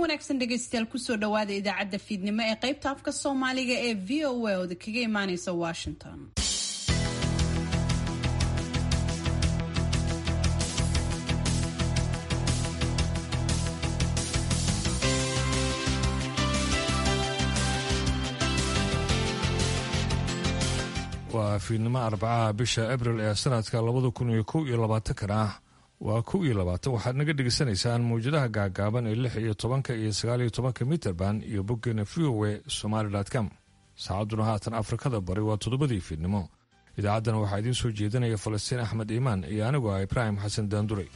wanaagsan dhegaystayaal kusoo dhawaada idaacadda fiidnimo ee qaybta afka soomaaliga ee v o a ooda kaga imaaneysa washington waa fiidnimo arbacaha bisha abril ee sanadka labada kun iyo kow iyo labaatankana ah waa kow iyo labaatan waxaad naga dhegaysanaysaan mawjadaha gaagaaban ee lix iyo tobanka iyo sagaal iyo tobanka mitrband iyo boggeena v o e somaali com saacadduna haatan afrikada bari waa toddobadii fiidnimo idaacaddana waxaa idiin soo jeedinaya falastiin axmed iimaan iyo anigu ah ibraahim xasan daanduray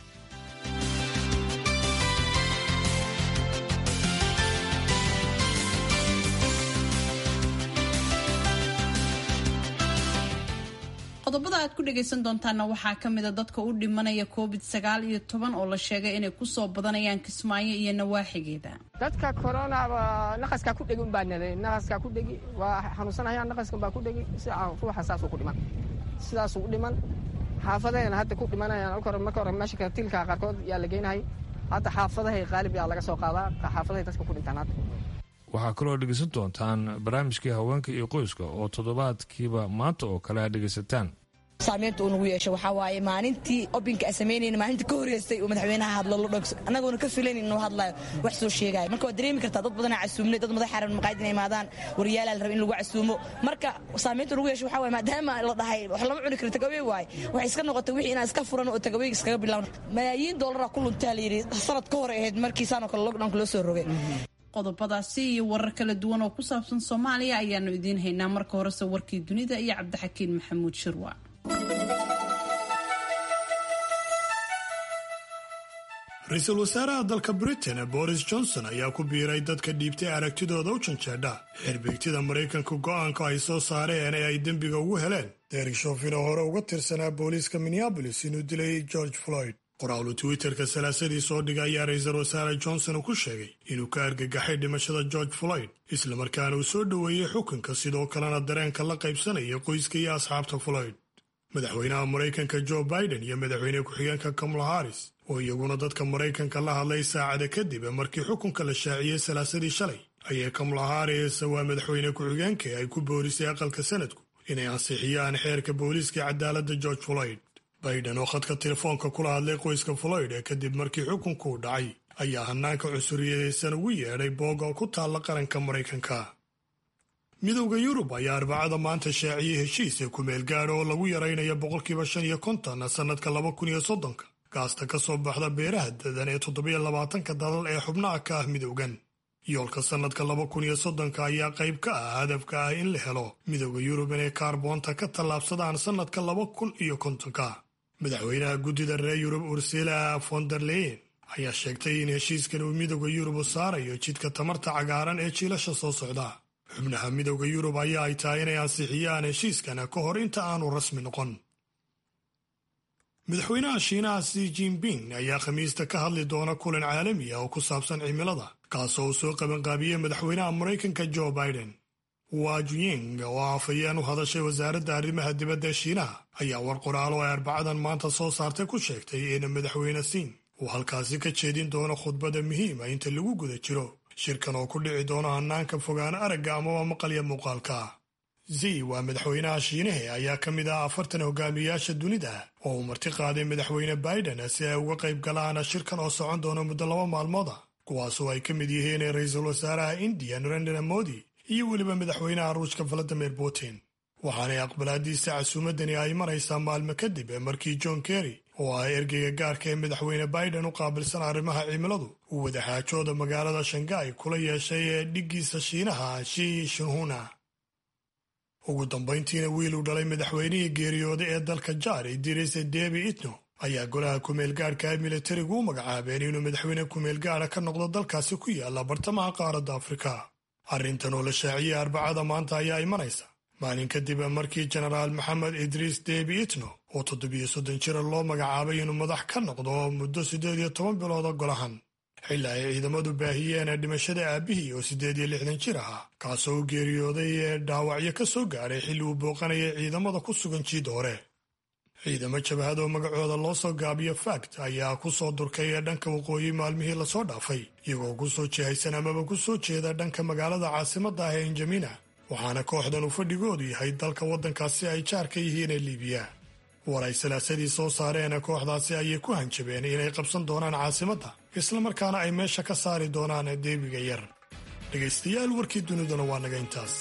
qodobada aad ku dhagaysan doontaana waxaa ka mida dadka u dhimanaya covid sagaal iyo toban oo la sheegay inay kusoo badanayaan kismaayo iyo nawaaxigeeda dadka koronaba naqaskaa ku dhegi unbaa naday naqaskaa ku dhegi waa xanuunsanayaan naqaskan baa ku dhegi si ruuxa saasuu ku dhiman sidaasuu u dhiman xaafadahayna hadda ku dhimanayaan alka hore marka hore meesha katilka qaarkood yaa la geynahay hadda xaafadahay qaalib yaa laga soo qaadaa xaafadahay dadka ku dhintaan hadda waxaa kaloo dhegaysan doontaan barnaamijkii haweenka iyo qoyska oo toddobaadkiiba maanta oo kale aad dhegaysataan saamaynta uu nagu yeesho waxaa waaye maalintii obinka a samaynayna maalintii ka horreystay uu madaxweynaha hadlo la dhogso annagoona ka filayn inuu hadlayo wax soo sheegaayo marka waad dareemi kartaa dad badanaa casuumnay dad madax xaran maqaayid inay imaadaan waryaalaa la raba in lagu casuumo marka saamaynta nagu yeesho waxaa waaye maadaama la dhahay wax lama cuni karo tagawey waaye waxay iska noqotay wixii inaan iska furan oo tagaweyga iskaga bilaawno malaayiin dollaraa ku luntaa la yidhi sanad ka hor ahayd markii saanoo kale lockdownka loo soo rogay qodobadaasi iyo warar kala duwan oo ku saabsan soomaaliya ayaanu idiin haynaa marka horese warkii dunida iyo cabdixakiin maxamuud shirwa ra-iisul wasaaraha dalka britain boris johnson ayaa ku biiray dadka dhiibtay aragtidooda u janjeedha xirbeegtida maraykanka go'aanka ay soo saareen ee ay dembiga ugu heleen derek shofin oo hore uga tirsanaa booliiska minneabolis inuu dilay george floyd qoraalu twitterka salaasadii soo dhigay ayaa ra-iisul wasaare johnson ku sheegay inuu ka argagaxay dhimashada george floyd islamarkaana uu soo dhoweeyey xukunka sidoo kalena dareenka la qaybsanaya qoyska iyo asxaabta floyd madaxweynaha maraykanka joe biden iyo madaxweyne ku-xigeenka kamala harris oo iyaguna dadka maraykanka la hadlay saacada kadib markii xukunka la shaaciyey salaasadii shalay ayay kamala harris waa madaxweyne ku-xigeenka ay ku boorisay aqalka sanadku inay ansixiyaan xeerka booliiska cadaaladda george floyd biden oo khadka telefoonka kula hadlay qoyska floyd ee kadib markii xukunkuu dhacay ayaa hanaanka cunsuriyadaysan ugu yeedhay booga oo ku taalla qaranka maraykanka midowda yurub ayaa arbacada maanta shaaciyey heshiis ee kumeel gaadha oo lagu yaraynayo boqolkiiba shan iyo konton sannadka laba kun iyo soddonka gaasta ka soo baxda beeraha dadan ee toddobiyo labaatanka dalal ee xubnaha ka ah midowgan yoolka sannadka laba kun iyo soddonka ayaa qayb ka ah hadafka ah in la helo midowda yurub inay kaarboonta ka tallaabsadaan sannadka laba kun iyo kontonka madaxweynaha guddida reer yurub ursila fonderleyen ayaa sheegtay in heshiiskan uu midowda yurub u saarayo jidka tamarta cagaaran ee jiilasha soo socda xubnaha midowda yurub ayaa ay tahay inay ansixiyaan heshiiskana ka hor inta aanu rasmi noqon madaxweynaha shiinaha si jinping ayaa khamiista ka hadli doona kulan caalami ah oo ku saabsan cimilada kaasoo uu soo qabanqaabiyey madaxweynaha maraykanka joe biden wajuying oo afhayeen u hadashay wasaaradda arrimaha dibadda ee shiinaha ayaa war qoraalo ay arbacadan maanta soo saartay ku sheegtay in madaxweyne siin uu halkaasi ka jeedin doono khudbada muhiima inta lagu guda jiro shirkan oo ku dhici doono hanaanka fogaan aragga amaba maqalya muuqaalka zi waa madaxweynaha shiinahe ayaa ka mid ah afartan hogaamiyayaasha dunida oo uu marti qaaday madaxweyne biden si ay uga qayb galaan shirkan oo socon doono muddo laba maalmooda kuwaasoo ay ka mid yihiin ra-iisul wasaaraha indiya narendra modi iyo weliba madaxweynaha ruushka valadimir putin waxaanay aqbalaadiisa casuumadani ay maraysaa maalmo kadib markii john kerry oo ah ergeyga gaarka ee madaxweyne biden u qaabilsan arrimaha cimiladu uu wadaxaajooda magaalada shanghai kula yeeshay ee dhiggiisa shiinaha shi shinhuna ugu dambayntiina wiil uu dhalay madaxweynihii geeriyooday ee dalka jaar idris debi itno ayaa golaha kumeel gaadhka ee militarigu u magacaabeen inuu madaxweyne kumeel gaadha ka noqdo dalkaasi ku yaala bartamaha qaaradda afrika arrintan oo la shaaciyey arbacada maanta ayaa imanaysa maalin kadib markii jenaraal maxamed idriis debi itno oo toddobiyo soddon jira loo magacaabay inuu madax ka noqdo muddo siddeed iyo toban bilooda golahan xilli ay ciidamadu baahiyeen dhimashada aabbihii oo siddeed iyo lixdan jir ahaa kaasoo u geeriyooday ee dhaawacyo ka soo gaadhay xilli uu booqanayay ciidamada ku sugan jiid hore ciidamo jabhad oo magacooda loo soo gaabiyo fact ayaa ku soo durkay ee dhanka waqooyi maalmihii lasoo dhaafay iyagoo ku soo jihaysan amaba ku soo jeeda dhanka magaalada caasimadda ah ee injamina waxaana kooxdan uu fadhigoodu yahay dalka waddankaasi ay jaar ka yihiin ee liibiya war ay salaasadii soo saareen kooxdaasi ayay ku hanjabeen inay qabsan doonaan caasimadda islamarkaana ay meesha ka saari doonaan deebiga yar dhegaystayaal warkii duniduna waa naga intaas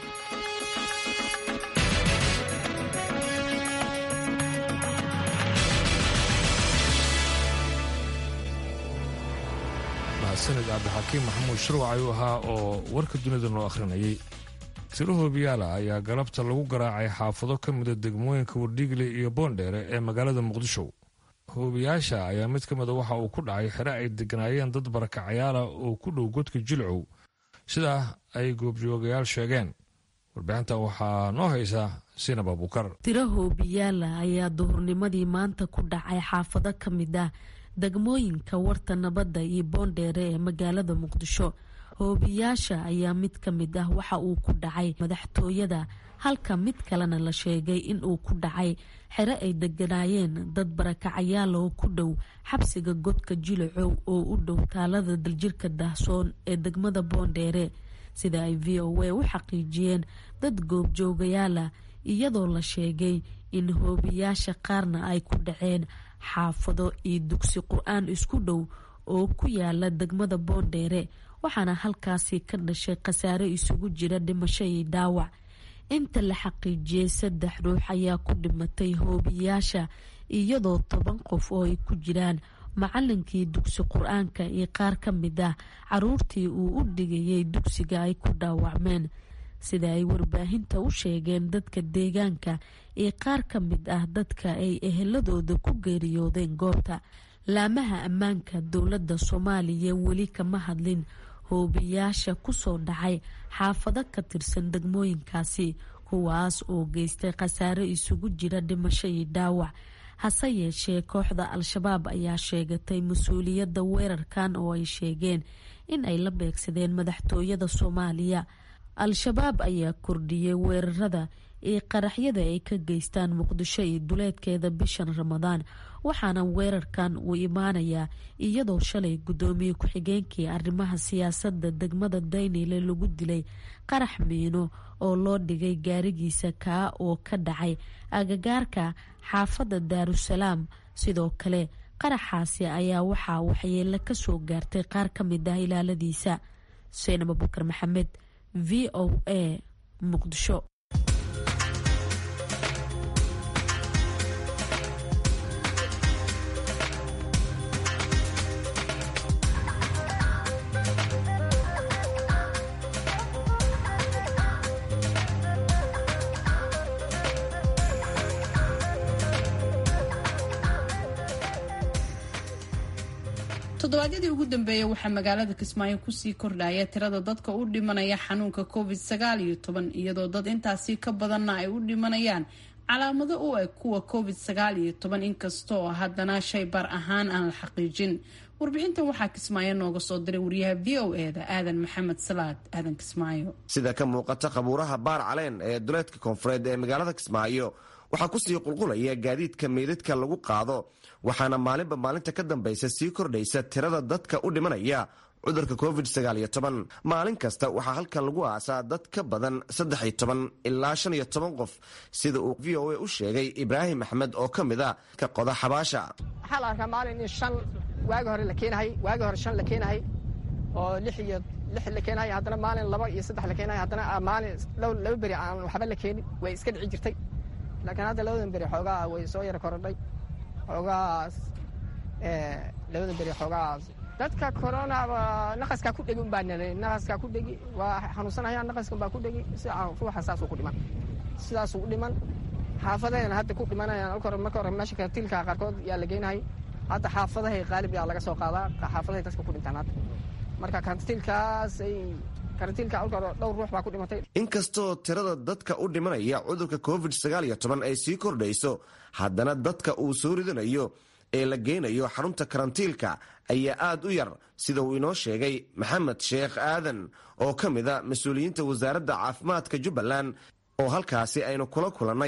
mahadsanid cabdixakiim maxamuud shirwac ayuu ahaa oo warka dunida noo akhrinayay tiro hoobiyaala ayaa galabta lagu garaacay xaafado ka mida degmooyinka wardhiigle iyo boondheere ee magaalada muqdisho hoobiyaasha ayaa mid ka mida waxa uu ku dhacay xere ay deganaayeen dad barakacayaala oo ku dhow godka jilcow sidaa ay goobjoogayaal sheegeen warbixinta waxaa noo haysa sinab abukar tiro hoobiyaala ayaa duhurnimadii maanta ku dhacay xaafado ka mid ah degmooyinka warta nabadda iyo boondheere ee magaalada muqdisho hoobiyaasha ayaa mid ka mid ah waxa uu ku dhacay madaxtooyada halka mid kalena la sheegay in uu ku dhacay xere ay deganaayeen dad barakacayaal oo ku dhow xabsiga godka jilacow oo u dhow taalada daljirka daahsoon ee degmada boondheere sida ay v o a u xaqiijiyeen dad goobjoogayaala iyadoo la sheegay in hoobiyaasha qaarna ay ku dhaceen xaafado iyo dugsi qur-aan isku dhow oo ku yaala degmada boondheere waxaana halkaasi ka dhashay khasaare isugu jira dhimasho iyo dhaawac inta la xaqiijiyey saddex ruux ayaa ku dhimatay hoobiyaasha iyadoo toban qof oo ay ku jiraan macalinkii dugsi qur-aanka iyo qaar ka mid ah caruurtii uu u dhigayay dugsiga ay ku dhaawacmeen sida ay warbaahinta u sheegeen dadka deegaanka iyo qaar ka mid ah dadka ay eheladooda ku geeriyoodeen goobta laamaha ammaanka dowladda soomaaliya weli kama hadlin hoobiyaasha kusoo dhacay xaafado ka tirsan degmooyinkaasi kuwaas oo geystay khasaare isugu jira dhimasho iyo dhaawac hase yeeshee kooxda al-shabaab ayaa sheegatay mas-uuliyadda weerarkan oo ay sheegeen in ay la beegsadeen madaxtooyada soomaaliya al-shabaab ayaa kordhiyey weerarada iyo qaraxyada ay ka geystaan muqdisho iyo duleedkeeda bishan ramadaan waxaana weerarkan uu imaanayaa iyadoo shalay guddoomiye ku-xigeenkii arrimaha siyaasadda degmada daynile lagu dilay qarax miino oo loo dhigay gaarigiisa kaa oo ka dhacay agagaarka xaafadda daarusalaam sidoo kale qaraxaasi ayaa waxaa waxyeelo kasoo gaartay qaar ka mid ah ilaaladiisa xuseen abubakar maxamed v o a muqdisho toddobaadyadii ugu dambeeyey waxaa magaalada kismaayo kusii kordhaya tirada dadka u dhimanaya xanuunka covid sagaal iyo toban iyadoo dad intaasi ka badanna ay u dhimanayaan calaamado u eg kuwa covid sagaal iyo toban inkastoo haddana shay bar ahaan aan la xaqiijin warbixintan waxaa kismaayo nooga soo diray wariyaha v o eda aadan maxamed salaad aadan kismaayo sida ka muuqata qabuuraha baar caleen ee duleedka koonfureed ee magaalada kismaayo waxaa kusii qulqulaya gaadiidka meydadka lagu qaado waxaana maalinba maalinta ka dambaysa sii kordhaysa tirada dadka u dhimanaya cudurka covid maalin kasta waxaa halkan lagu aasaa dad ka badan ilaa qof sida uu v o a u sheegay ibraahim axmed oo ka mid a ka qoda xabaasha waxaa la arkaa maalin in shan waagi hore la keenahay waagi hore shan la keenahay oo lix iyo lix la keenahay haddana maalin laba iyo saddex la keenahay haddana maalin laba beri aan waxba la keenin way iska dhici jirtay laakiin hadda labadan beri xoogaa way soo yara korodhay xoogaas labadan beri xoogaas dadka coronaba naqaskaa ku dhegi unbaa nalay naqaskaa ku dhegi waa xanuunsanayaan naqaskan baa ku dhegi si ruuxa saasuu ku dhiman sidaasuu u dhiman xaafadahayna hadda ku dhimanayaan alka hore marka hore meesha karantiilka qaarkood yaa la geynahay hadda xaafadahay qaalib yaa laga soo qaadaa xaafadahay dadka ku dhintaan hadda marka karantiilkaas ay karantiilka alka hore dhowr ruux baa ku dhimatay inkastoo tirada dadka u dhimanaya cudurka covid ay sii kordhayso haddana dadka uu soo ridanayo ee la geynayo xarunta karantiilka ayaa aad u yar sida uu inoo sheegay maxamed sheekh aadan oo ka mid a mas-uuliyiinta wasaaradda caafimaadka jubbaland oo halkaasi aynu kula kulannay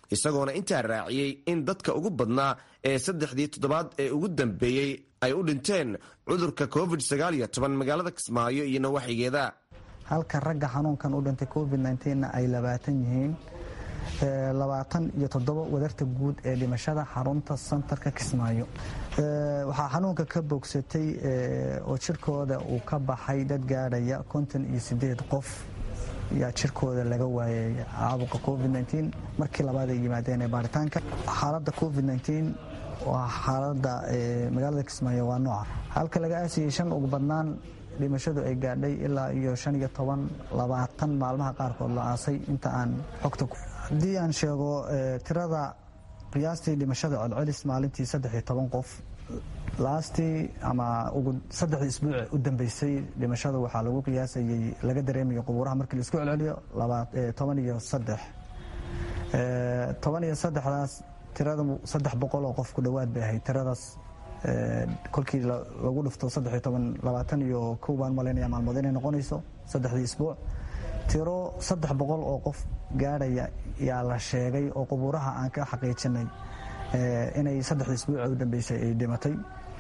isagoona intaa raaciyey in dadka ugu badnaa ee saddexdii toddobaad ee ugu dambeeyey ay u dhinteen cudurka covid magaalada kismaayo iyo nawaaxigeeda halka ragga xanuunkan u dhintay covid na ay labaatan yihiin labaatan iyo toddoba wadarta guud ee dhimashada xarunta santarka kismaayo waxaa xanuunka ka bogsatay oo jirkooda uu ka baxay dad gaadhaya konton iyo sideed qof yaa jirkooda laga waayay caabuqa covid markii labaad ay yimaadeen ee baaritaanka xaaladda covid waa xaaladda magaalada kismaayo waa nooca halka laga aasiyey shan ugu badnaan dhimashadu ay gaadhay ilaa iyo shan iyo toban labaatan maalmaha qaarkood la aasay inta aan xogta haddii aan sheego tirada qiyaastii dhimashada celcelis maalintii saddex iyo toban qof laastii ama saddexdii isbuuc u dambeysay dhimashada waxaa lagu qiyaasayey laga dareemayo qubuuraha markii laisku celceliyo toban iyo saddex toban iyo saddexdaas tirada saddex boqol oo qof ku dhowaad bay ahayd tiradaas kolkii lagu dhufto saddex iyo toban labaatan iyo kow baan malaynaya maalmood inay noqonayso saddexdii isbuuc tiro saddex boqol oo qof gaadhaya yaa la sheegay oo qubuuraha aan ka xaqiijinay inay saddexdii isbuuca u dambeysay ay dhimatay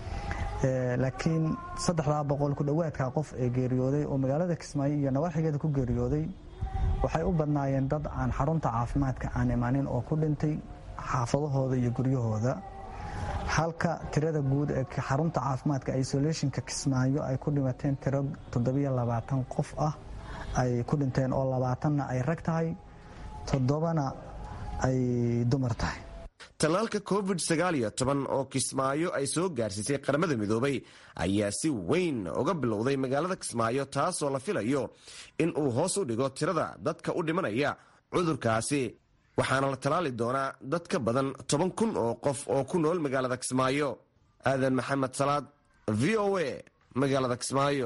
laakiin saddexdaa boqol ku dhowaadka qof ee geeriyooday oo magaalada kismaayo iyo nawaaxigeeda ku geeriyooday waxay u badnaayeen dad aan xarunta caafimaadka aan imaanin oo ku dhintay xaafadahooda iyo guryahooda halka tirada guud ee xarunta caafimaadka isolationka kismaayo ay ku dhimateen tiro toddobiyo labaatan qof ah ay ku dhinteen oo labaatanna ay rag tahay toddobana ay dumar tahay tallaalka covid oo kismaayo ay soo gaarsiisay qaramada midoobay ayaa si weyn uga bilowday magaalada kismaayo taasoo la filayo in uu hoos u dhigo tirada dadka u dhimanaya cudurkaasi waxaana la tallaali doonaa dad ka badan toban kun oo qof oo ku nool magaalada kismaayo aadan maxamed salaad v o a magaalada kismaayo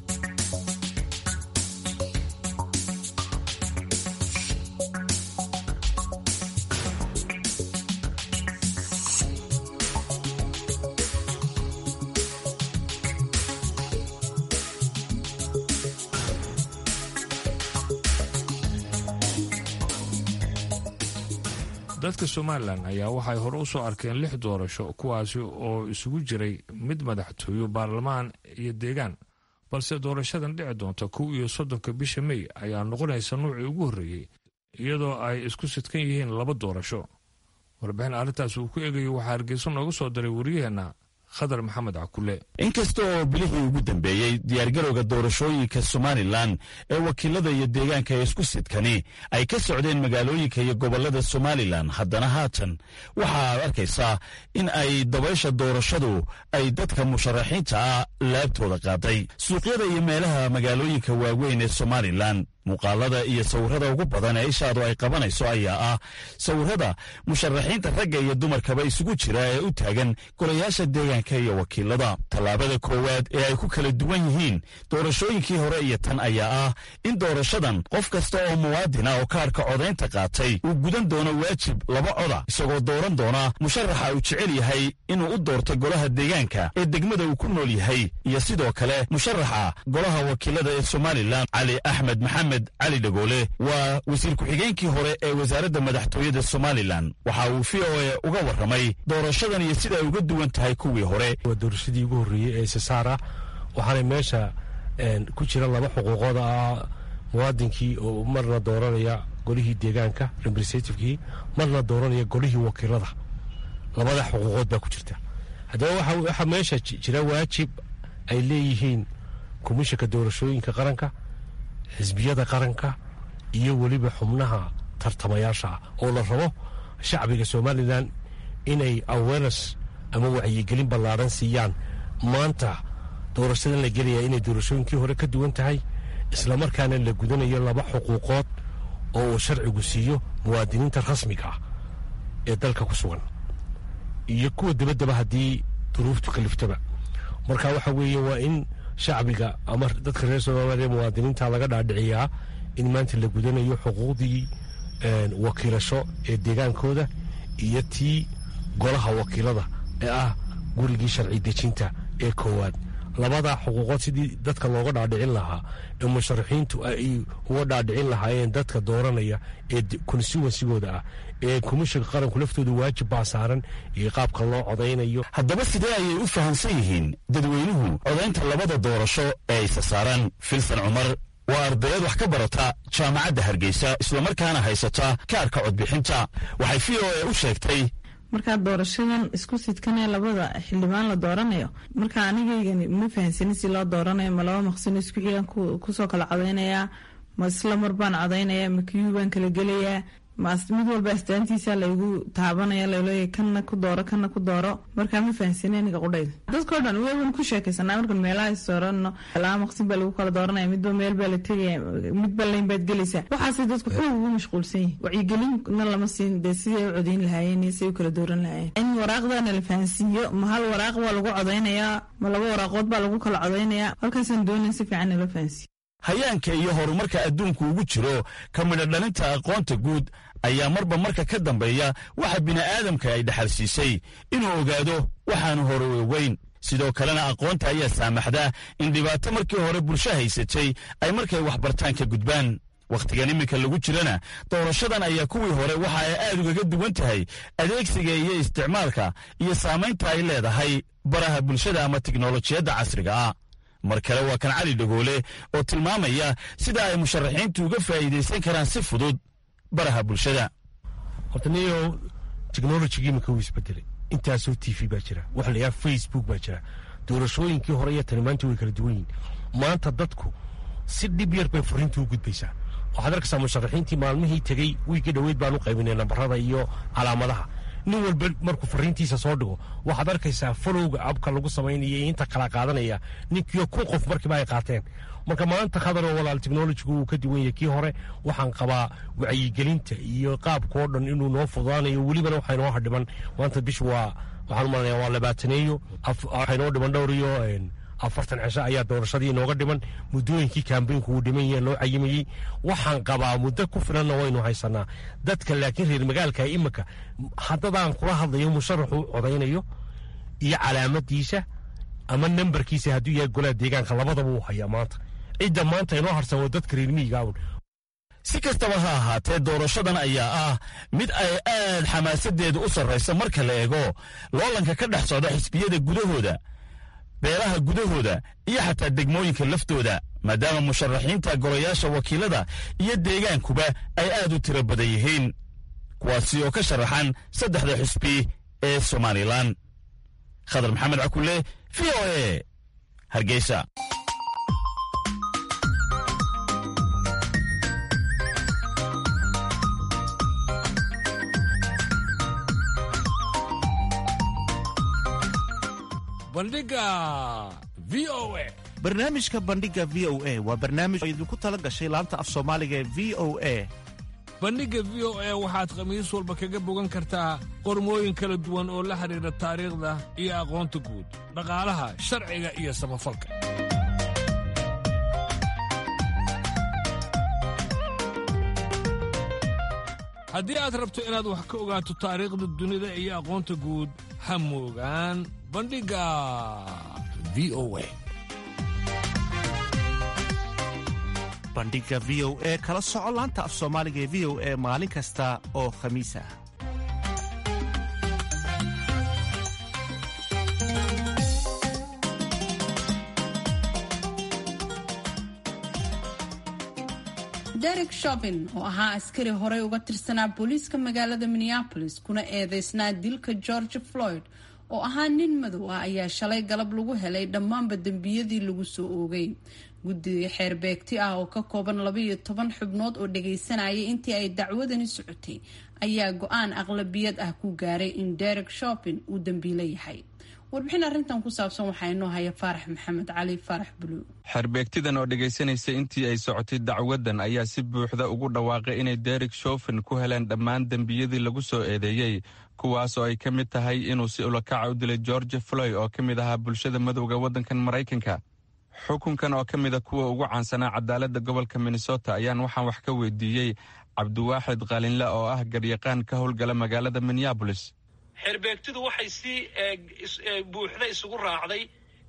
dadka somalilan ayaa waxay hore u soo arkeen lix doorasho kuwaasi oo isugu jiray mid madaxtooyo baarlamaan iyo deegaan balse doorashadan dhici doonta kow iyo soddonka bisha mey ayaa noqonaysa nuucii ugu horreeyey iyadoo ay isku sidkan yihiin laba doorasho warbixin arrintaas uu ku eegayo waxaa hargeyso nooga soo diray wariyaheenna khadar maxamed cakule inkasta oo bilihii ugu dambeeyey diyaargarowga doorashooyinka somalilan ee wakiilada iyo deegaanka ee isku sidkani ay ka socdeen magaalooyinka iyo gobollada somalilan haddana haatan waxaad arkaysaa in ay dabaysha doorashadu ay dadka musharaxiinta ah laabtooda qaaday suuqyada iyo meelaha magaalooyinka waaweyn ee somalilan muuqaalada iyo sawirada ugu badan ee ishaadu ay qabanayso ayaa ah sawirada musharaxiinta ragga iyo dumarkaba isugu jira ee u taagan golayaasha deegaanka iyo wakiilada tallaabada koowaad ee ay ku kala duwan yihiin doorashooyinkii hore iyo tan ayaa ah in doorashadan qof kasta oo muwaadina oo kaarka codaynta qaatay uu gudan doono waajib laba coda isagoo dooran doona musharaxa uu jecel yahay inuu u doorto golaha deegaanka ee degmada uu ku nool yahay iyo sidoo kale musharaxa golaha wakiilada ee somalilan cali axmed maxamed cali dhagoole waa wasiir ku-xigeenkii hore ee wasaaradda madaxtooyada somalilan waxa uu v o a uga warramay doorashadan iyo sida ay uga duwan tahay kuwii hore waa doorashadii ugu horreeyey ee sasaara waxaana meesha ku jira laba xuquuqood ah muwaadinkii oo marna dooranaya golihii deegaanka representativekii marna dooranaya golihii wakiilada labada xuquuqood baa ku jirta haddaba waxaa meesha jira waajib ay leeyihiin komishanka doorashooyinka qaranka xisbiyada qaranka iyo weliba xubnaha tartamayaasha ah oo la rabo shacbiga somalilan inay awareness ama wacyigelin ballaaran siiyaan maanta doorashadan la gelaya inay doorashooyinkii hore ka duwan tahay islamarkaana la gudanayo laba xuquuqood oo uu sharcigu siiyo muwaadiniinta rasmiga ah ee dalka ku sugan iyo kuwa dabaddaba haddii duruuftu kaliftaba marka waxa weeye waa in shacbiga ama dadka reer somaliya muwaadiniinta laga dhaadhiciyaa in maanta la gudanayo xuquuqdii wakiilasho ee deegaankooda iyo tii golaha wakiilada ee ah gurigii sharci dejinta ee koowaad labada xuquuqood sidii dadka looga dhaadhicin lahaa ee musharaxiintu ay uga dhaadhicin lahaayeen dadka dooranaya ee constituensigooda ah ee komishanka qaranku laftooda waajib baa saaran iyo qaabka loo codaynayo haddaba sidee ayay u fahamsan yihiin dadweynuhu codaynta labada doorasho ee aysa saaraan filsan cumar waa ardayad wax ka barata jaamacadda hargeysa islamarkaana haysata kaarka codbixinta waxay v o a u sheegtay markaa doorashadan isku sidkanee labada xildhibaan la dooranayo marka anigaygani ma fahansanin si loo dooranayo ma laba maqsino isku xigan kusoo kala codaynayaa ma isla mar baan codaynaya ma kiyuu baan kala gelayaa mid walba astaantiisa laygu taabanaya laleeya kana ku dooro kana ku dooro markaa ma fahansanay aniga qudhayda dadkao dhan waan ku sheekaysanaa markan meelaha isdoorano laba maqsin baa lagu kala dooranaya midba meel baa la tegaya midba layn baad gelaysaa waxaasay dadku xoog ugu mashquulsan yihin wacyigelinna lama siin dee siday u codayn lahaayeen iyo siday u kala dooran lahaayeen in waraaqdana la fahansiiyo ma hal waraaq baa lagu codaynayaa ma laba waraaqood baa lagu kala codaynayaa halkaasaan doonayn si fiican nala fahansiiyo hayaanka iyo horumarka adduunku ugu jiro ka midho dhalinta aqoonta guud ayaa marba marka ka dambeeya waxa bini'aadamka ay dhexalsiisay inuu ogaado waxaanu hore ogeyn sidoo kalena aqoonta ayaa saamaxda in dhibaato markii hore bulsho haysatay ay markay waxbartaan ka gudbaan wakhtigan iminka lagu jirana doorashadan ayaa kuwii hore waxa ay aad ugaga duwan tahay adeegsiga iyo isticmaalka iyo saamaynta ay leedahay baraha bulshada ama tiknolojiyadda casriga ah mar kale waa kan cali dhagoole oo tilmaamaya sida ay musharaxiintu uga faa'iidaysan karaan si fudud baraha bulshada horta niyo technologigii imika wuu isbedelay intaasoo t v baa jira waxa la yidhaha facebook baa jira doorashooyinkii hore iyo tani maanta way kala duwan yihin maanta dadku si dhib yar bay fariintu u gudbaysaa waxaad arkaysaa musharaxiintii maalmihii tegey wiigii dhoweyd baan u qaybinay nambarada iyo calaamadaha nin walba markuu fariintiisa soo dhigo waxaad arkaysaa folowga abka lagu samaynaya inta kala qaadanaya ninkiyo kun qof markiiba ay qaateen marka maanta khadaroo walaal technologigu uu ka duwan yahay kii hore waxaan qabaa wacyigelinta iyo qaabka oo dhan inuu noo fududaanayo welibana waxaa inoo hadhiman maanta bish waa waxaan u malanaya waa labaataneeyo waxaa inoo dhiman dhowr iyo afartan cisho ayaa doorashadii inooga dhiman muddooyinkii kambeynku uu dhiman yahe loo cayimayey waxaan qabaa muddo ku filanna waynu haysanaa dadka laakiin reer magaalka iminka haddadaan kula hadlayo musharaxu codaynayo iyo calaamadiisa ama nambarkiisa hadduu yahay golaha deegaanka labadaba uu hayaa maanta cidda maanta inoo harsan waa dadka reer miyigaawun si kastaba ha ahaatee doorashadan ayaa ah mid ay aad xamaasadeedu u sarraysa marka la eego loolanka ka dhex socda xisbiyada gudahooda beelaha gudahooda iyo xataa degmooyinka laftooda maadaama musharaxiinta golayaasha wakiilada iyo deegaankuba ay aad u tiro badan yihiin kuwaasi oo ka sharaxan saddexda xisbi ee somalilan khadar maxamed cakule v o a hargeysa barnaamijka bandhiga v o a waa barnaamij oo idinku tala gashay laanta af soomaaliga ee v o a bandhigga v o a waxaad khamiis walba kaga bogan kartaa qormooyin kala duwan oo la xidhiidha taariikhda iyo aqoonta guud dhaqaalaha sharciga iyo samafalka haddii aad rabto inaad wax ka ogaato taariikhda dunida iyo aqoonta guud ha moogaan bandhigga v o a bandhiga v o e kala soco laanta af soomaaliga ee v o e maalin kasta oo khamiis ah derek shovin oo ahaa askari horey uga tirsanaa booliiska magaalada minneapolis kuna eedeysnaa dilka george floyd oo ahaa nin madow ah ayaa shalay galab lagu helay dhammaanba dembiyadii lagu soo oogay guddiga xeerbeegti ah oo ka kooban labaiyo toban xubnood oo dhagaysanayay intii ay dacwadani socotay ayaa go-aan aqlabiyad ah ku gaaray in derek shopin uu dambiilo yahay warbixin arrintan ku saabsan waxaa inoo haya faarax maxamed cali faarax buluug xerbeegtidan oo dhegaysanaysa intii ay socotay dacwadan ayaa si buuxda ugu dhawaaqay inay derek shofin ku heleen dhammaan dembiyadii lagu soo eedeeyey kuwaas oo ay ka mid tahay inuu si ulakaca u dilay george floy oo ka mid ahaa bulshada madowga waddankan maraykanka xukunkan oo ka mida kuwa ugu caansanaa cadaaladda gobolka minnesota ayaan waxaan wax ka weydiiyey cabdiwaaxid qalinle oo ah garyaqaan ka howlgala magaalada minneabolis xerbeegtidu waxay si buuxda isugu raacday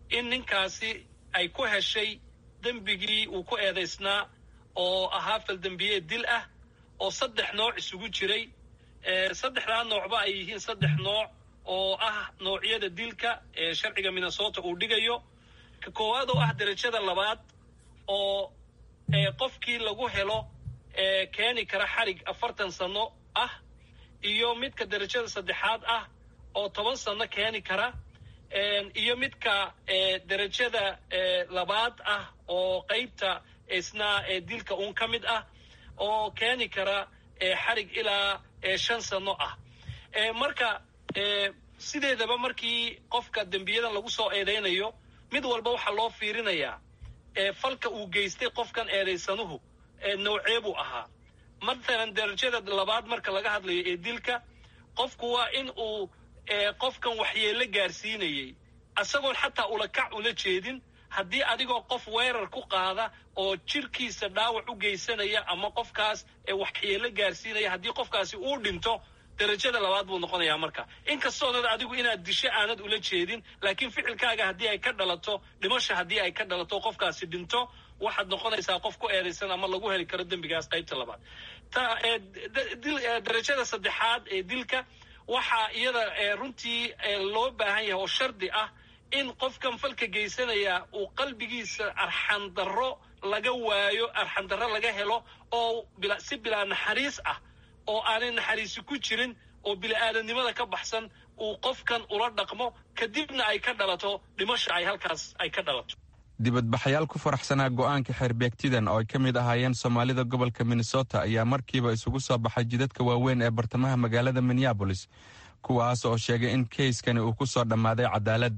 in ninkaasi ay ku heshay dembigii uu ku eedaysnaa oo ahaa faldembiye dil ah oo saddex nooc isugu jiray saddexdaa noocba ay yihiin saddex nooc oo ah noocyada dilka ee sharciga minnesota uu dhigayo ka koowaad oo ah derajada labaad oo qofkii lagu helo keeni kara xarig afartan sano ah iyo midka derajada saddexaad ah oo toban sano keeni kara iyo midka derajada labaad ah oo qeybta isna dilka uun ka mid ah oo keeni kara xarig ilaa shan sano ah marka sideedaba markii qofka dembiyadan lagu soo eedaynayo mid walba waxaa loo fiirinayaa falka uu geystay qofkan eedaysanuhu noocee buu ahaa mathalan derajada labaad marka laga hadlayo ee dilka qofku waa in uu qofkan waxyeello gaarsiinayey isagoon xataa ulakac ula jeedin haddii adigoo qof weerar ku qaada oo jirkiisa dhaawac u geysanaya ama qofkaas waxyeello gaarsiinaya haddii qofkaasi uu dhinto derajada labaad buu noqonayaa marka inkastoonad adigu inaad disho aanad ula jeedin laakiin ficilkaaga haddii ay ka dhalato dhimasha haddii ay ka dhalato qofkaasi dhinto waxaad noqonaysaa qof ku eedaysan ama lagu heli karo dembigaas qaybta labaad derajada saddexaad ee dilka waxaa iyada runtii loo baahan yahay oo shardi ah in qofkan falka geysanaya uu qalbigiisa arxandarro laga waayo arxandarro laga helo oo si bilaa naxariis ah oo aanay naxariisi ku jirin oo bili-aadanimada ka baxsan uu qofkan ula dhaqmo kadibna ay ka dhalato dhimasha ay halkaas ay ka dhalato dibadbaxayaal ku faraxsanaa go'aanka xeerbeegtidan oo ay ka mid ahaayeen soomaalida gobolka minnesota ayaa markiiba isugu soo baxay jidadka waaweyn ee bartamaha magaalada minneabolis kuwaas oo sheegay in keyskani uu ku soo dhammaaday cadaalad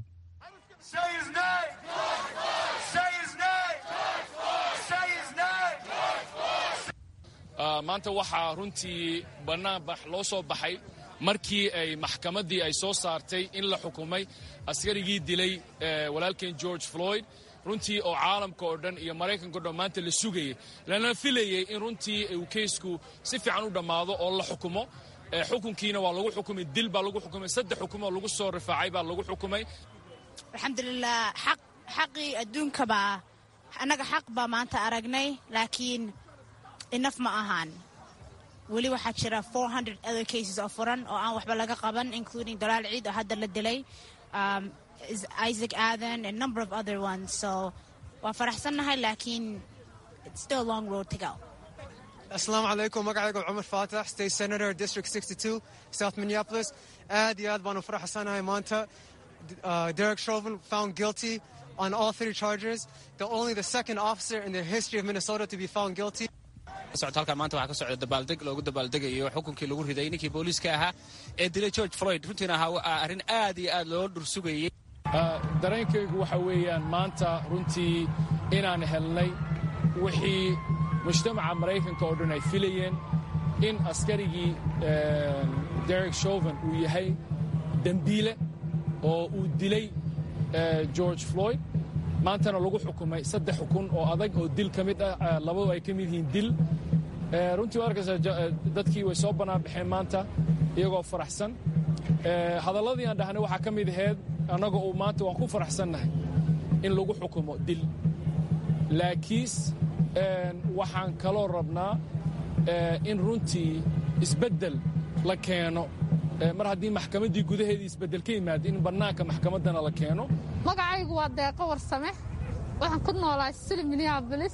maanta waxaa runtii bannaanbax loo soo baxay markii ay maxkamaddii ay soo saartay in la xukumay askarigii dilay walaalkeen george floyd runtii oo caalamka oo dhan iyo maraykanka o dhan maanta la sugayay lana filayey in runtii uu keysku si fiican u dhammaado oo la xukumo xukunkiina waa lagu xukumay dil baa lagu xukumay saddex xukumoo lagu soo rifaacay baa lagu xukumay alxamdulilah xaq xaqii adduunkabaa annaga xaq baa maanta aragnay laakiin inaf ma ahaan weli waxaa jira other cases oo furan oo aan waxba laga qaban including dalaal ciid oo hadda la dilay isaac adan and number of other ones so waa faraxsannahay laakiin it's still a long road to go asalaamu calaykum magacayga cumar faatax state senator district 62 south minneapolis aad iyo aad baanu faraxsanahay maanta derek chauvin found guilty on all three charges the only the second officer in the history of minnesota to be found guilty socod halkan maanta waxaa ka socda dabaaldeg loogu dabaaldegayo xukunkii lagu riday ninkii booliiska ahaa ee dilay george floyd runtiina ahaa arrin aad iyo aad loo dhursugayey dareenkaygu waxa weeyaan maanta runtii inaan helnay wixii mujtamaca maraykanka oo dhan ay filayeen in askarigii derek chauvin uu yahay dembiile oo uu dilay george floyd maantana lagu xukumay saddex xukun oo adag oo dil ka mid ah labadu ay ka mid yihiin dil runtii waa arkaysaa dadkii way soo bannaan baxeen maanta iyagoo faraxsan hadalladii aan dhahnay waxaa ka mid aheyd annaga uu maanta waan ku faraxsannahay in lagu xukumo dil laakiis waxaan kaloo rabnaa in runtii isbeddel la keeno mar haddii maxkamaddii gudaheedii isbeddel ka yimaado in bannaanka maxkamaddana la keeno magacaygu waa deeqo warsame waxaan ku noolahay sili minneabolis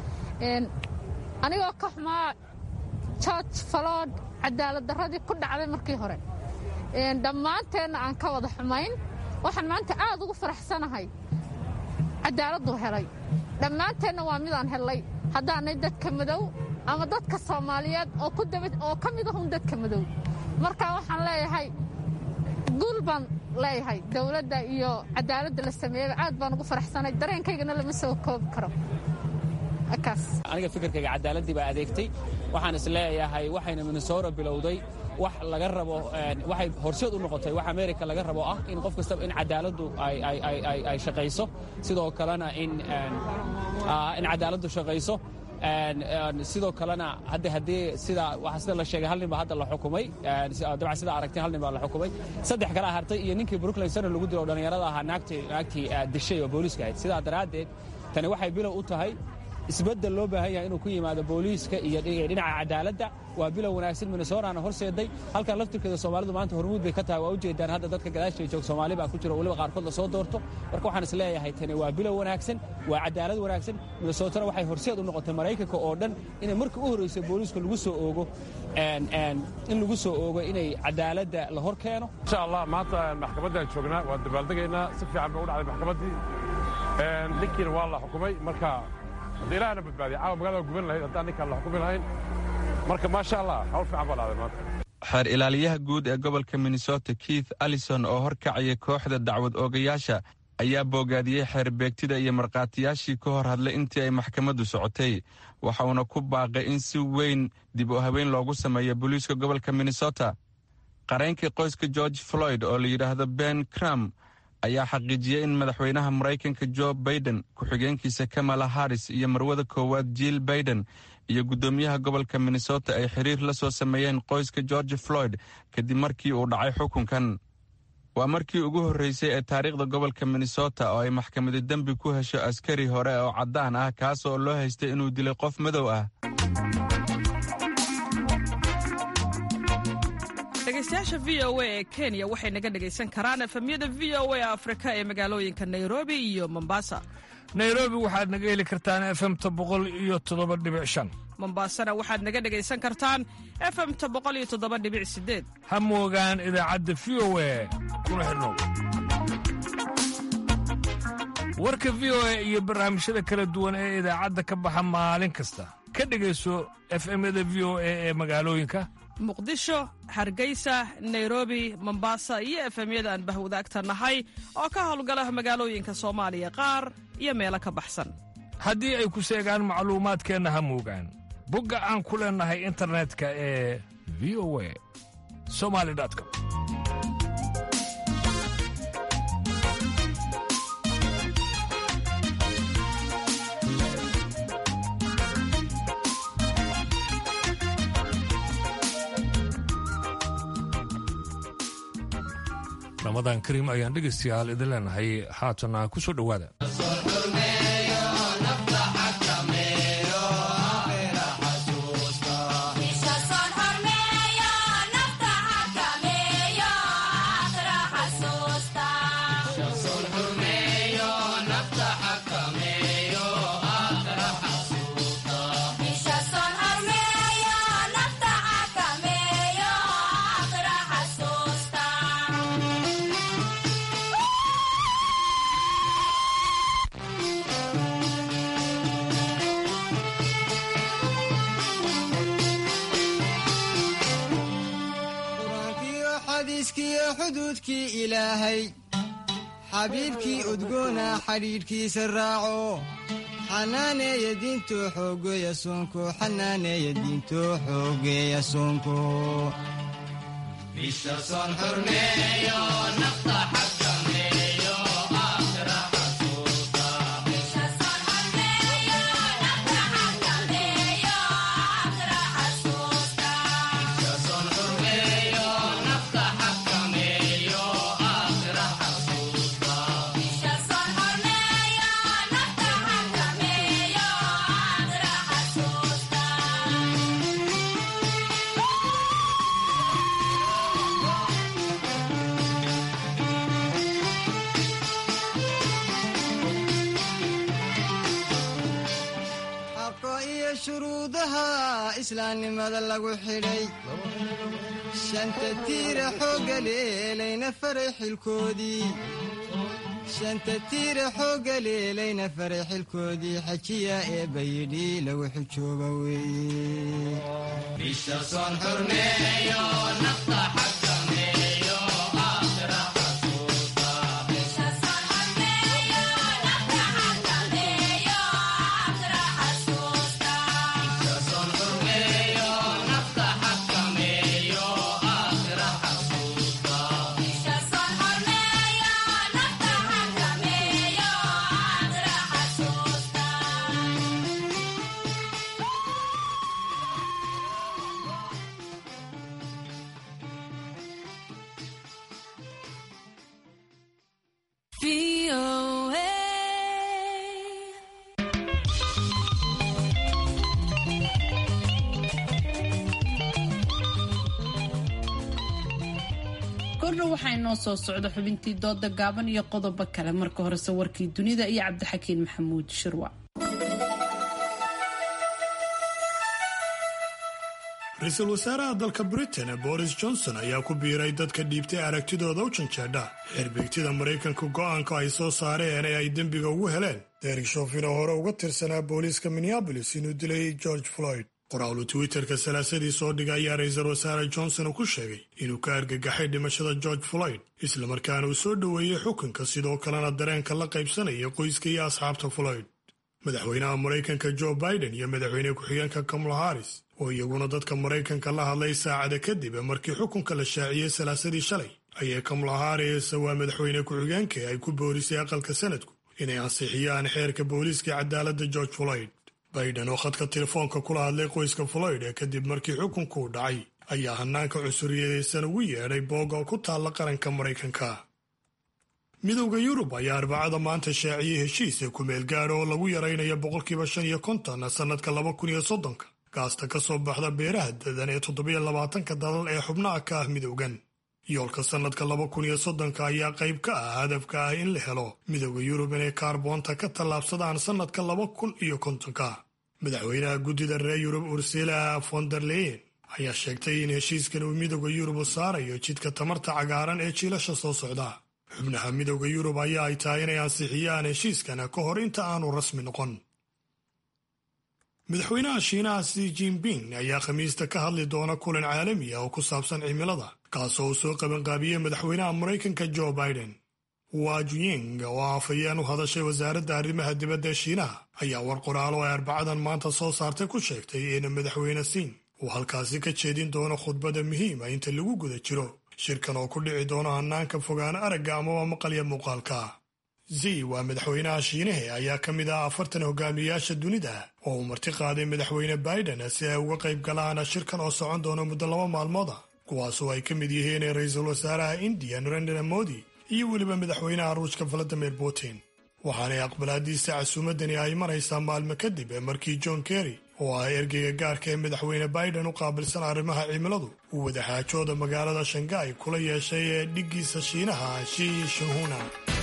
anigoo ka xumaa george falood cadaalad darradii ku dhacday markii hore dhammaanteenna aan ka wada xumayn waxaan maanta aad ugu faraxsanahay cadaaladuu helay dhammaanteenna waa midaan hellay haddaanay dadka madow ama dadka soomaaliyeed oo ka mid ahun dadka madow marka waxaan leeyahay guul baan leeyahay dowladda iyo cadaaladda la sameeyaba aad baan ugu faraxsanay dareenkaygana lama soo koobi karo aniga fikirkayga cadaaladii baa adeegtay waxaan is leeyahay waxayna minnesota bilowday wax laga rabo waxay horseed u noqotay wax america laga rabo ah in qof kastaba in cadaaladdu ay shaqayso sidoo kalena in cadaaladdu shaqayso sidoo kalena hadda haddii sida waxaa sida la sheegay hal nin baa hadda la xukumay dabcan sida aragtay hal nin baa la xukumay saddex kale hartay iyo ninkii brooklyn center lagu dilo oo dhallinyarada ahaa naagtii naagtii dishay oo booliiska ahayd sidaa daraaddeed tani waxay bilow u tahay isbeddel loo baahan yahay inuu ku yimaado booliiska iyo dhinaca cadaaladda waa bilow wanaagsan minnesotaana horseeday halkan laftirkeeda soomaalidu maanta hormuud bay ka tahay waa ujeedaan hadda dadka gadaashay joog soomaali baa ku jiro weliba qaarkood la soo doorto marka waxaan is leeyahay tani waa bilow wanaagsan waa cadaalad wanaagsan minnesotana waxay horseed u noqotay maraykanka oo dhan inay markii u horreysay booliiska lagu soo oogo in lagu soo oogo inay cadaaladda la hor keeno insha allah maanta maxkamaddaan joognaa waan dabaaldegaynaa si fiican bay u dhacday maxkamaddii ninkiina waa la xukumay marka haddii ilaahna badbaadiya caawa magaalada waa guban lahayd haddaan ninkaan la xukumi lahayn marka maasha allah hawl fiican baa dhacday maanta xeer ilaaliyaha guud ee gobolka minnesota keith allison oo horkacaya kooxda dacwad oogayaasha ayaa boogaadiyey xeerbeegtida iyo markhaatiyaashii ka hor hadlay intii ay maxkamaddu socotay waxa uuna ku baaqay in si weyn dib u haweyn loogu sameeyo booliiska gobolka minnesota qareenkii qoyska george floyd oo la yidhaahdo ben cram ayaa xaqiijiyey in madaxweynaha maraykanka jo baiden ku-xigeenkiisa kamala harris iyo marwada koowaad jill baiden iyo guddoomiyaha gobolka minnesota ay xiriir la soo sameeyeen qoyska george floyd kadib markii uu dhacay xukunkan waa markii ugu horreysay ee taariikhda gobolka minnesota oo ay maxkamadi dembi ku hesho askari hore oo caddaan ah kaas oo loo haystay inuu dilay qof madow ah dhegeystayaasha v o a ee kenya waxay naga dhegaysan karaan efemyada v o a afrika ee magaalooyinka nairobi iyo mombasa nairobi waxaad naga heli kartaan efemta boqol iyo toddoba dhibic shan mombasana waxaad naga dhegaysan kartaan efemta boqol iyo toddoba dhibic sideed ha moogaan idaacadda v o a kuna xidhnow warka v o a iyo barnaamijyada kala duwan ee idaacadda ka baxa maalin kasta ka dhegayso efemyada v o a ee magaalooyinka muqdisho hargeysa nairobi mombasa iyo efemyada aan bahwadaagta nahay oo ka howlgala magaalooyinka soomaaliya qaar iyo meelo ka baxsan haddii ay ku seegaan macluumaadkeenna ha moogaan bogga aan ku leennahay internetka ee v o a somali com ramadan kariim ayaan dhegaystayaal idin leenahay haatana ku soo dhowaada xuduudkii ilaahay xabiibkii udgoona xadhiidhkiisa raaco xanaaneeya diinto xoogeeya soonko xanaaneeya diinto xoogeeya soonko shuruudaha islaamnimada lagu xidhay shanta tiira xoogga leelayna faray xilkoodii shanta tiira xoogga leelayna faray xilkoodii xajiya ee bayidhi lagu xijooba weeye goordhow waxaa inoo soo socda xubintii dooda gaaban iyo qodobo kale marka horese warkii dunida iyo cabdixakiin maxamuud shirwa ra-iisul wasaaraha dalka britain boris johnson ayaa ku biiray dadka dhiibtay aragtidooda u janjeedha xirbeegtida maraykanka go'aanka ay soo saareen ee ay dembiga ugu heleen derek shofin oo hore uga tirsanaa booliiska minneabolis inuu dilay george floyd qoraalu twitterka salaasadii soo dhigay ayaa ra-iisul wasaare johnson uu ku sheegay inuu ka argagaxay dhimashada george floyd islamarkaana uu soo dhoweeyey xukunka sidoo kalena dareenka la qaybsanaya qoyska iyo asxaabta floyd madaxweynaha maraykanka joe biden iyo madaxweyne ku-xigeenka kamala harris oo iyaguna dadka maraykanka la hadlay saacada kadib markii xukunka la shaaciyey salaasadii shalay ayay kamala harris waa madaxweyne ku-xigeenka ay ku boorisay aqalka sanadku inay ansixiyaan xeerka booliiska cadaaladda george floyd biden oo khadka telefoonka kula hadlay qoyska floyd ee kadib markii xukunku u dhacay ayaa hanaanka cunsuriyadaysan ugu yeedhay booga ku taalla qaranka maraykanka midowda yurub ayaa arbacada maanta shaaciyey heshiisa kumeel gaadha oo lagu yaraynayo boqolkiiba shan iyo konton sannadka laba kun iyo soddonka gaasta ka soo baxda beeraha dadan ee toddobiyo labaatanka dalal ee xubnaha ka ah midowgan yoolka sannadka laba kun iyo soddonka ayaa qayb ka ah hadafka ah in la helo midowda yurub inay kaarboonta ka tallaabsadaan sannadka laba kun iyo kontonka madaxweynaha guddida reer yurub ursila fonderleyen ayaa sheegtay in heshiiskan uu midowda yurub u saarayo jidka tamarta cagaaran ee jiilasha soo socda xubnaha midowda yurub ayaa ay tahay inay ansixiyaan heshiiskan ka hor inta aanu rasmi noqon madaxweynaha shiinaha si jinping ayaa khamiista ka hadli doona kulan caalami ah oo ku saabsan cimilada kaasoo uu soo qabanqaabiyey madaxweynaha maraykanka joe biden wajuying oo afhayeen u hadashay wasaaradda arrimaha dibadda ee shiinaha ayaa war qoraalo ay arbacadan maanta soo saartay ku sheegtay in madaxweyne siin uu halkaasi ka jeedin doono khudbada muhiima inta lagu guda jiro shirkan oo ku dhici doono hanaanka fogaan aragga amaba maqalya muuqaalka zi waa madaxweynaha shiinahe ayaa ka mid ah afartan hogaamiyayaasha dunida oo uu marti qaaday madaxweyne biden si ay uga qayb galaan shirkan oo socon doono muddo laba maalmooda kuwaasoo ay ka mid yihiin ra-iisul wasaaraha indiya narendra modi iyo weliba madaxweynaha ruushka valadimir putin waxaanay aqbalaadiisa casuumadani ay maraysaa maalmo kadib markii john kerry oo ah ergeyga gaarka ee madaxweyne biden u qaabilsan arrimaha cimiladu uu wadaxaajooda magaalada shanghai kula yeeshay ee dhiggiisa shiinaha shi shanhuna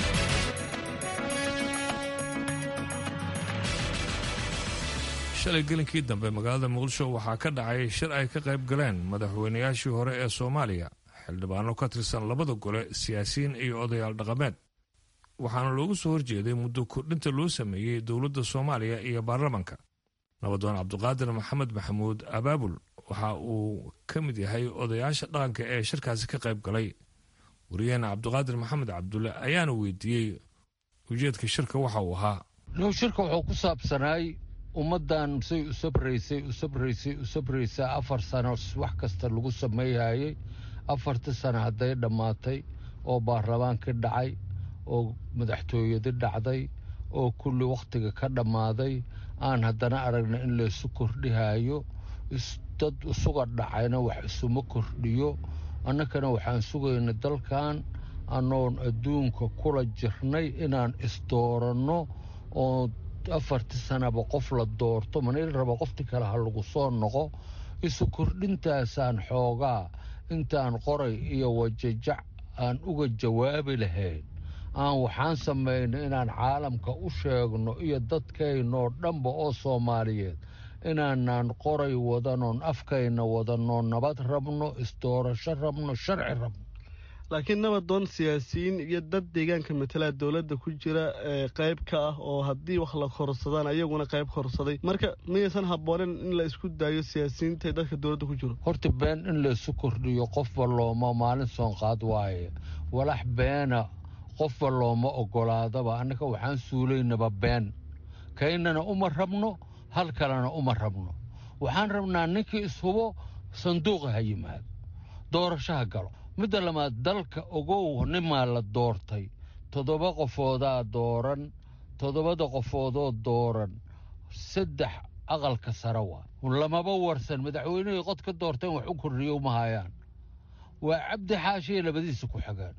shalay gelinkii dambe magaalada muqdisho waxaa ka dhacay shir ay ka qayb galeen madaxweynayaashii hore ee soomaaliya xildhibaano ka tirsan labada gole siyaasiyiin iyo odayaal dhaqameed waxaana loogu soo horjeeday muddo kordhinta loo sameeyey dowladda soomaaliya iyo baarlamanka nabadoon cabdiqaadir maxamed maxamuud abaabul waxa uu ka mid yahay odayaasha dhaqanka ee shirkaasi ka qayb galay wariyaheena cabdiqaadir maxamed cabdulle ayaana weydiiyey ujeedka shirka waxa uu ahaa now shirka wuxuu ku saabsanaay ummaddan say u sabraysay u sabraysay u sabraysaa afar sano wax kasta lagu sameeyayay afartii sano hadday dhammaatay oo baarlamaankii dhacay oo madaxtooyadii dhacday oo kulli wakhtiga ka dhammaaday aan haddana aragna in laysu kordhihayo dad isuga dhacayna wax isuma kordhiyo annakana waxaan sugayna dalkan anoon adduunka kula jirnay inaan isdooranno oo afartii sanaba qof la doorto manil raba qofti kale ha lagu soo noqo isu kordhintaasaan xoogaa intaan qoray iyo wajajac aan uga jawaabi lahayn aan waxaan samaynay inaan caalamka u sheegno iyo dadkaynoo dhanba oo soomaaliyeed inaanaan qoray wadanoon afkayna wadanoo nabad rabno isdoorasho rabno sharci rabno laakiin nabadoon siyaasiyiin iyo dad deegaanka matalaa dowladda ku jira qayb ka ah oo haddii wax la korsadaan ayaguna qayb korsaday marka miyaysan habboonen in la isku daayo siyaasiyiinta ee dadka dowladda ku jiro horta been in laysu kordhiyo qofba looma maalin soonqaad waaye walax beena qofba looma ogolaadaba annaka waxaan suulaynaba been kaynana uma rabno hal kalena uma rabno waxaan rabnaa ninkii ishubo sanduuqa ha yimaado doorashaha galo midda labaad dalka ogow nimaa la doortay toddoba qofoodaa dooran toddobada qofoodoo dooran saddex aqalka sare waa lamaba warsan madaxweynihii qod ka doorteen wax u kordhiyo uma hayaan waa cabdi xaashiyo labadiisa ku xigaan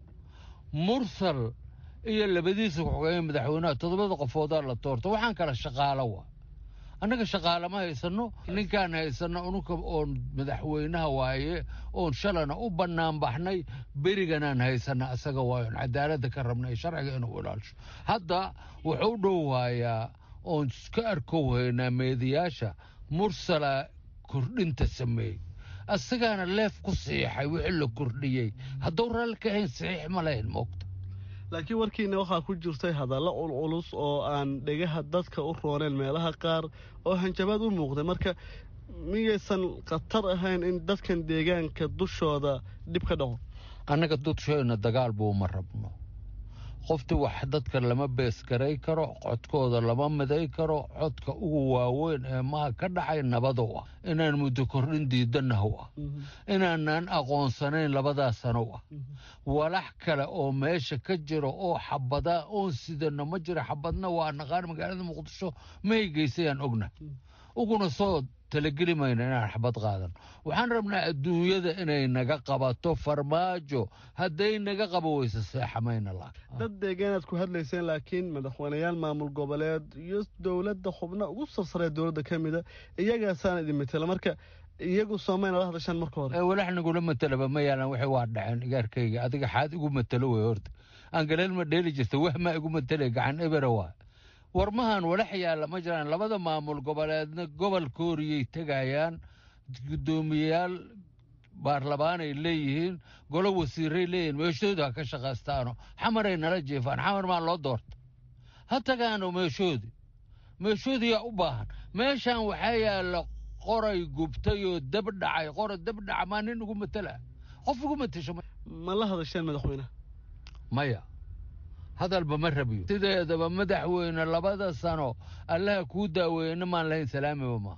mursal iyo labadiisa ku xigeen madaxweynaha toddobada qofoodaa la doorta waxaan kala shaqaalo waa annaga shaqaale ma haysano ninkaan haysano unuka oon madaxweynaha waaye oon shalana u bannaan baxnay beriganaan haysana asaga waayoon cadaaladda ka rabnay sharciga inuu ilaalisho hadda wuxuu dhowaayaa oon ka arkow haynaa meediyaasha mursala kordhinta sameeyey asagaana leef ku siixay wixii la kordhiyey hadduu raalli ka hayn saxiix ma lahayn moogta laakiin warkiina waxaa ku jirtay hadallo culculus oo aan dhegaha dadka u rooneen meelaha qaar oo hanjabaad u muuqday marka miyaysan khatar ahayn in dadkan deegaanka dushooda dhib ka dhaco annaga dudshayna dagaal buuma rabno qofti wax dadka lama beesgaray karo codkooda lama miday karo codka ugu waaweyn ee maha ka dhacay nabadow ah inaan muddo kordhin diidanahow ah inaanaan aqoonsanayn labadaas sanow ah walax kale oo meesha ka jiro oo xabadaa oon sidano ma jiro xabadna waa naqaan magaalada muqdisho mahay geysayaan ogna uguna soo talageli mayna inaan xabad qaadan waxaan rabnaa adduunyada inay naga qabato farmaajo hadday naga qabo weyse seexamayna la dad deegaanaad ku hadlayseen laakiin madaxweyneyaal maamul goboleed iyo dowladda xubno ugu sarsaree dowladda ka mida iyagaasaana idin matela marka iyagu soomayna la hadashaan marka hore walax nagula matelaba ma yaalan waxay waa dhaceen igaarkayga adiga xaad igu matelo wey horta aan galeel ma dheeli jirta wahmaa igu matele gacan ebera waa warmahan walax yaalla ma jiraan labada maamul goboleedna gobol kooriyay tegayaan guddoomiyeyaal baarlamaanay leeyihiin golo wasiiray leeyihiin meeshooda ha ka shaqaystaano xamaray nala jeefaan xamar maa loo doorta ha tagaano meeshoodi meeshoodiyaa u baahan meeshan waxaa yaalla qoray gubtay oo dab dhacay qora dab dhaca maa nin ugu matela qof ugu matasho ma la hadasheen madaxweyne maya hadalba ma rabiyo sideedaba madaxweyne labada sano allaha kuu daaweeyena maan lahayn salaamiba maaha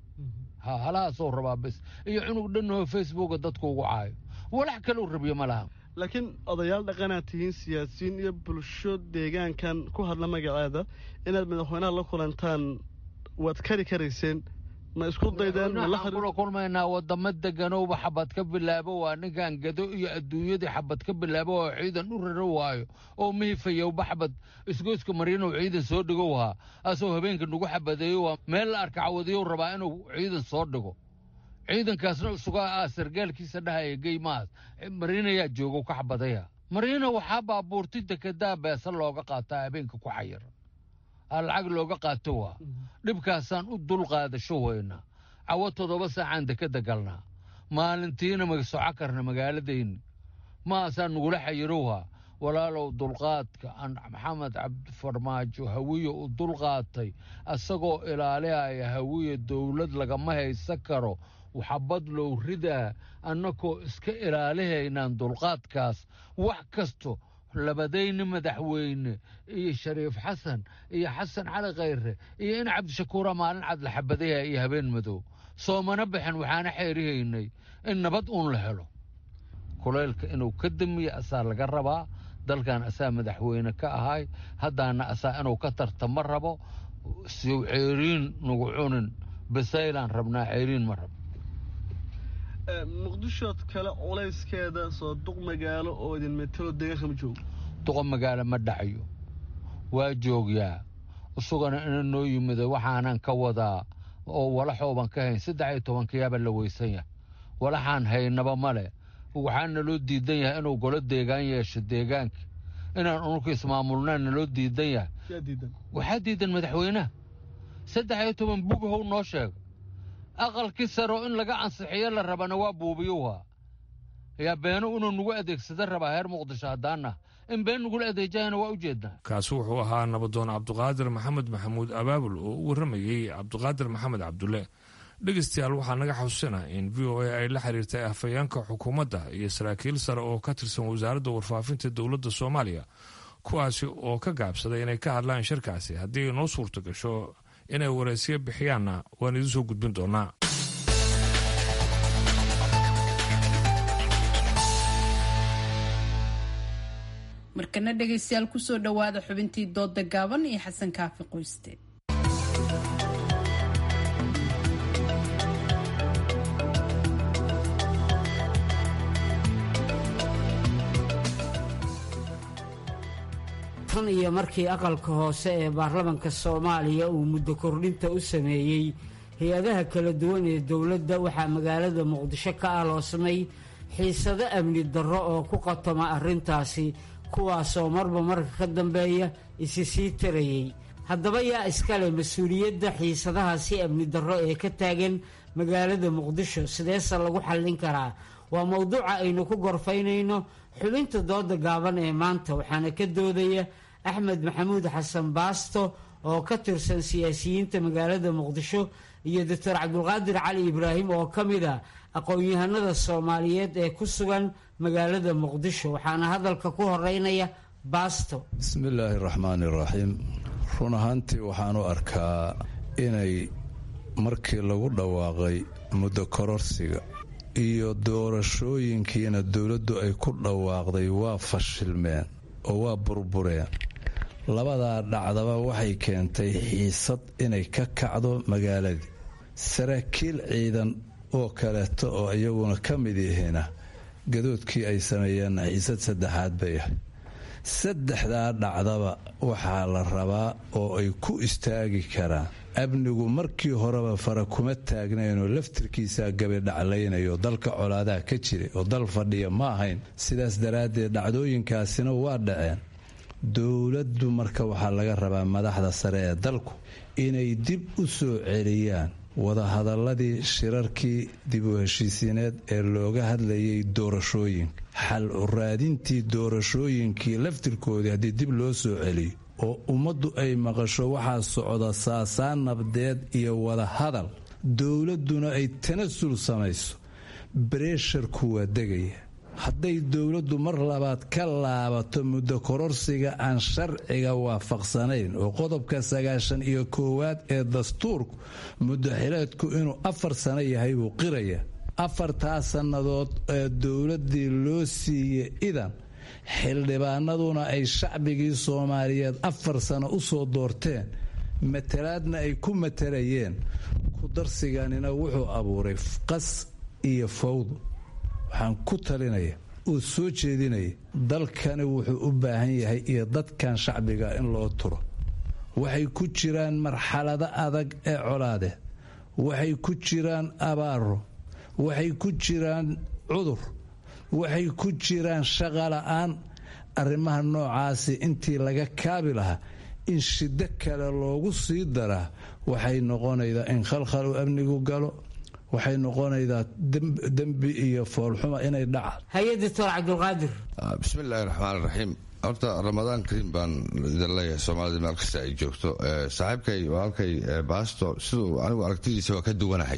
ha halahaasoo rabaa bes iyo cunug dhanoo facebooka dadku ugu caayo walax kaleu rabiyo ma laha laakiin odayaal dhaqanaad tihiin siyaasiyiin iyo bulsho deegaankan ku hadla magaceeda inaad madaxweynaha la kulantaan waad kari karayseen ma isku daydeen waxaan kula kulmaynaa wadamo deganowba xabad ka bilaabo waa ninkan gado iyo adduunyadii xabad ka bilaabo oo ciidan u raro waayo oo mihifayowba xabad isgoyska mariinow ciidan soo dhigow haa asoo habeenka nagu xabadeeyo waa meel la arka cawadiyow rabaa inuu ciidan soo dhigo ciidankaasna isugaa ah sargaalkiisa dhahaya geymahaas mariinayaa joogo ka xabadaya mariina waxaa baabuurti dekedaa beesa looga qaataa habeenka ku xayira lacag looga qaato waa dhibkaasaan u dul qaadasho weynaa cawo toddoba saacaan dekeda galnaa maalintiina magasoco karna magaaladayni maasaan nagula xayirowhaa walaalow dulqaadka maxamed cabdifarmaajo hawiye u dulqaatay asagoo ilaalihaya hawiye dowlad lagama haysan karo xabad low ridaa annakoo iska ilaalihaynaan dulqaadkaas wax kasto labadayni madaxweyne iyo shariif xasan iyo xasan cali khayre iyo in cabdishakuura maalin cad la xabadaya iyo habeen madow soomana baxen waxaana xeerihaynay in nabad uun la helo kulaylka inuu ka damiyo asaa laga rabaa dalkan asaa madaxweyne ka ahay haddaana asaa inuu ka tartama rabo siw ceeriin nagu cunin basaylaan rabnaa ceeriin ma rabo muqdishood kale culayskeeda soo duq magaalo oo idin metelo deegaanka ma joogo duqa magaalo ma dhacayo waa joogyaa isugana ina noo yimida waxaanan ka wadaa oo walaxooban ka hayn saddex iyo tobankayaaba la weysan yahay walaxaan haynaba male waxaa naloo diidan yahay inuu golo deegaan yeesho deegaanka inaan unurka ismaamulnaan naloo diidan yahay waxaa diidan madaxweynaha saddex iyo toban bughow noo sheega aqalkii saro in laga ansixiyo la rabana waa buubiyowhaa yaa beeno inuu nagu adeegsada rabaa heer muqdisho haddaana in been nagula adeejahayna waa u jeednaa kaasi wuxuu ahaa nabadoon cabduqaadir maxamed maxamuud abaabul oo u warramayey cabduqaadir maxamed cabdulle dhegeystayaal waxaa naga xasuusina in v o a ay la xiriirtay afhayeenka xukuumadda iyo saraakiil sare oo ka tirsan wasaaradda warfaafinta dowladda soomaaliya kuwaasi oo ka gaabsaday inay ka hadlaan shirkaasi haddii ay noo suurto gasho inay waraysiyo bixiyaanna waan idin soo gudbin doonaa markana dhegaystayaal kusoo dhowaada xubintii doodda gaaban iyo xasan kaafi qoyste tan iyo markii aqalka hoose ee baarlamanka soomaaliya uu muddo kordhinta u sameeyey hay-adaha kala duwan ee dowladda waxaa magaalada muqdisho ka aloosmay xiisado amni darro oo ku qatoma arrintaasi kuwaasoo marba marka ka dambeeya isi sii tarayey haddaba yaa iskale mas-uuliyadda xiisadahaasi amni darro ee ka taagan magaalada muqdisho sideese lagu xallin karaa waa mowduuca aynu ku gorfaynayno xubinta dooda gaaban ee maanta waxaana ka doodaya axmed maxamuud xasan baasto oo ka tirsan siyaasiyiinta magaalada muqdisho iyo doctor cabdulqaadir cali ibraahim oo ka mid a aqoon-yahanada soomaaliyeed ee ku sugan magaalada muqdisho waxaana hadalka ku horeynaya baasto bismillaahi raxmaani raxiim run ahaantii waxaan u arkaa inay markii lagu dhawaaqay muddo kororsiga iyo doorashooyinkiina dowladdu ay ku dhawaaqday waa fashilmeen oo waa burbureen labadaa dhacdaba waxay keentay xiisad inay ka kacdo magaaladii saraakiil ciidan oo kaleeto oo iyaguna ka mid yihiina gadoodkii ay sameeyeenna xiisad saddexaad bay ahay saddexdaa dhacdaba waxaa la rabaa oo ay ku istaagi karaan amnigu markii horeba fara kuma taagnaynoo laftirkiisaa gabidhaclaynayo dalka colaadaha ka jiray oo dal fadhiya ma ahayn sidaas daraaddeed dhacdooyinkaasina waa dhaceen dowladdu marka waxaa laga rabaa madaxda sare ee dalku inay dib u soo celiyaan wadahadaladii shirarkii dib u heshiisiineed ee looga hadlayay doorashooyinka xal u raadintii doorashooyinkii laftirkoodii haddii dib loo soo celiyo oo ummaddu ay maqasho waxaa socda saasaan nabdeed iyo wadahadal dowladduna ay tanasul samayso bareesharku waa degaya hadday dowladdu mar labaad ka laabato muddo kororsiga aan sharciga waafaqsanayn oo qodobka sagaashan iyo koowaad ee dastuurku muddo xileedku inuu afar sano yahay buu qiraya afartaa sannadood ee dowladdii loo siiyey idan xildhibaanaduna ay shacbigii soomaaliyeed afar sano u soo doorteen matalaadna ay ku matalayeen ku darsiganina wuxuu abuuray qas iyo fawdo waxaan ku talinaya oo soo jeedinaya dalkani wuxuu u baahan yahay iyo dadkan shacbiga in loo turo waxay ku jiraan marxalado adag ee colaadeed waxay ku jiraan abaaro waxay ku jiraan cudur waxay ku jiraan shaqola'aan arrimaha noocaasi intii laga kaabi lahaa in shiddo kale loogu sii daraa waxay noqonaydaa in khalkhal u amnigu galo waxay noqonaydaa dembi iyo foolxuma inay dhacaan haye doctor cabdulqaadir bismillaahi raxmaan raxiim horta ramadaan kariim baan idin leeyahay soomaalida meel kasta ay joogto saaxiibkay walaalkay baasto siduu anigu aragtidiisa waa ka duwanahay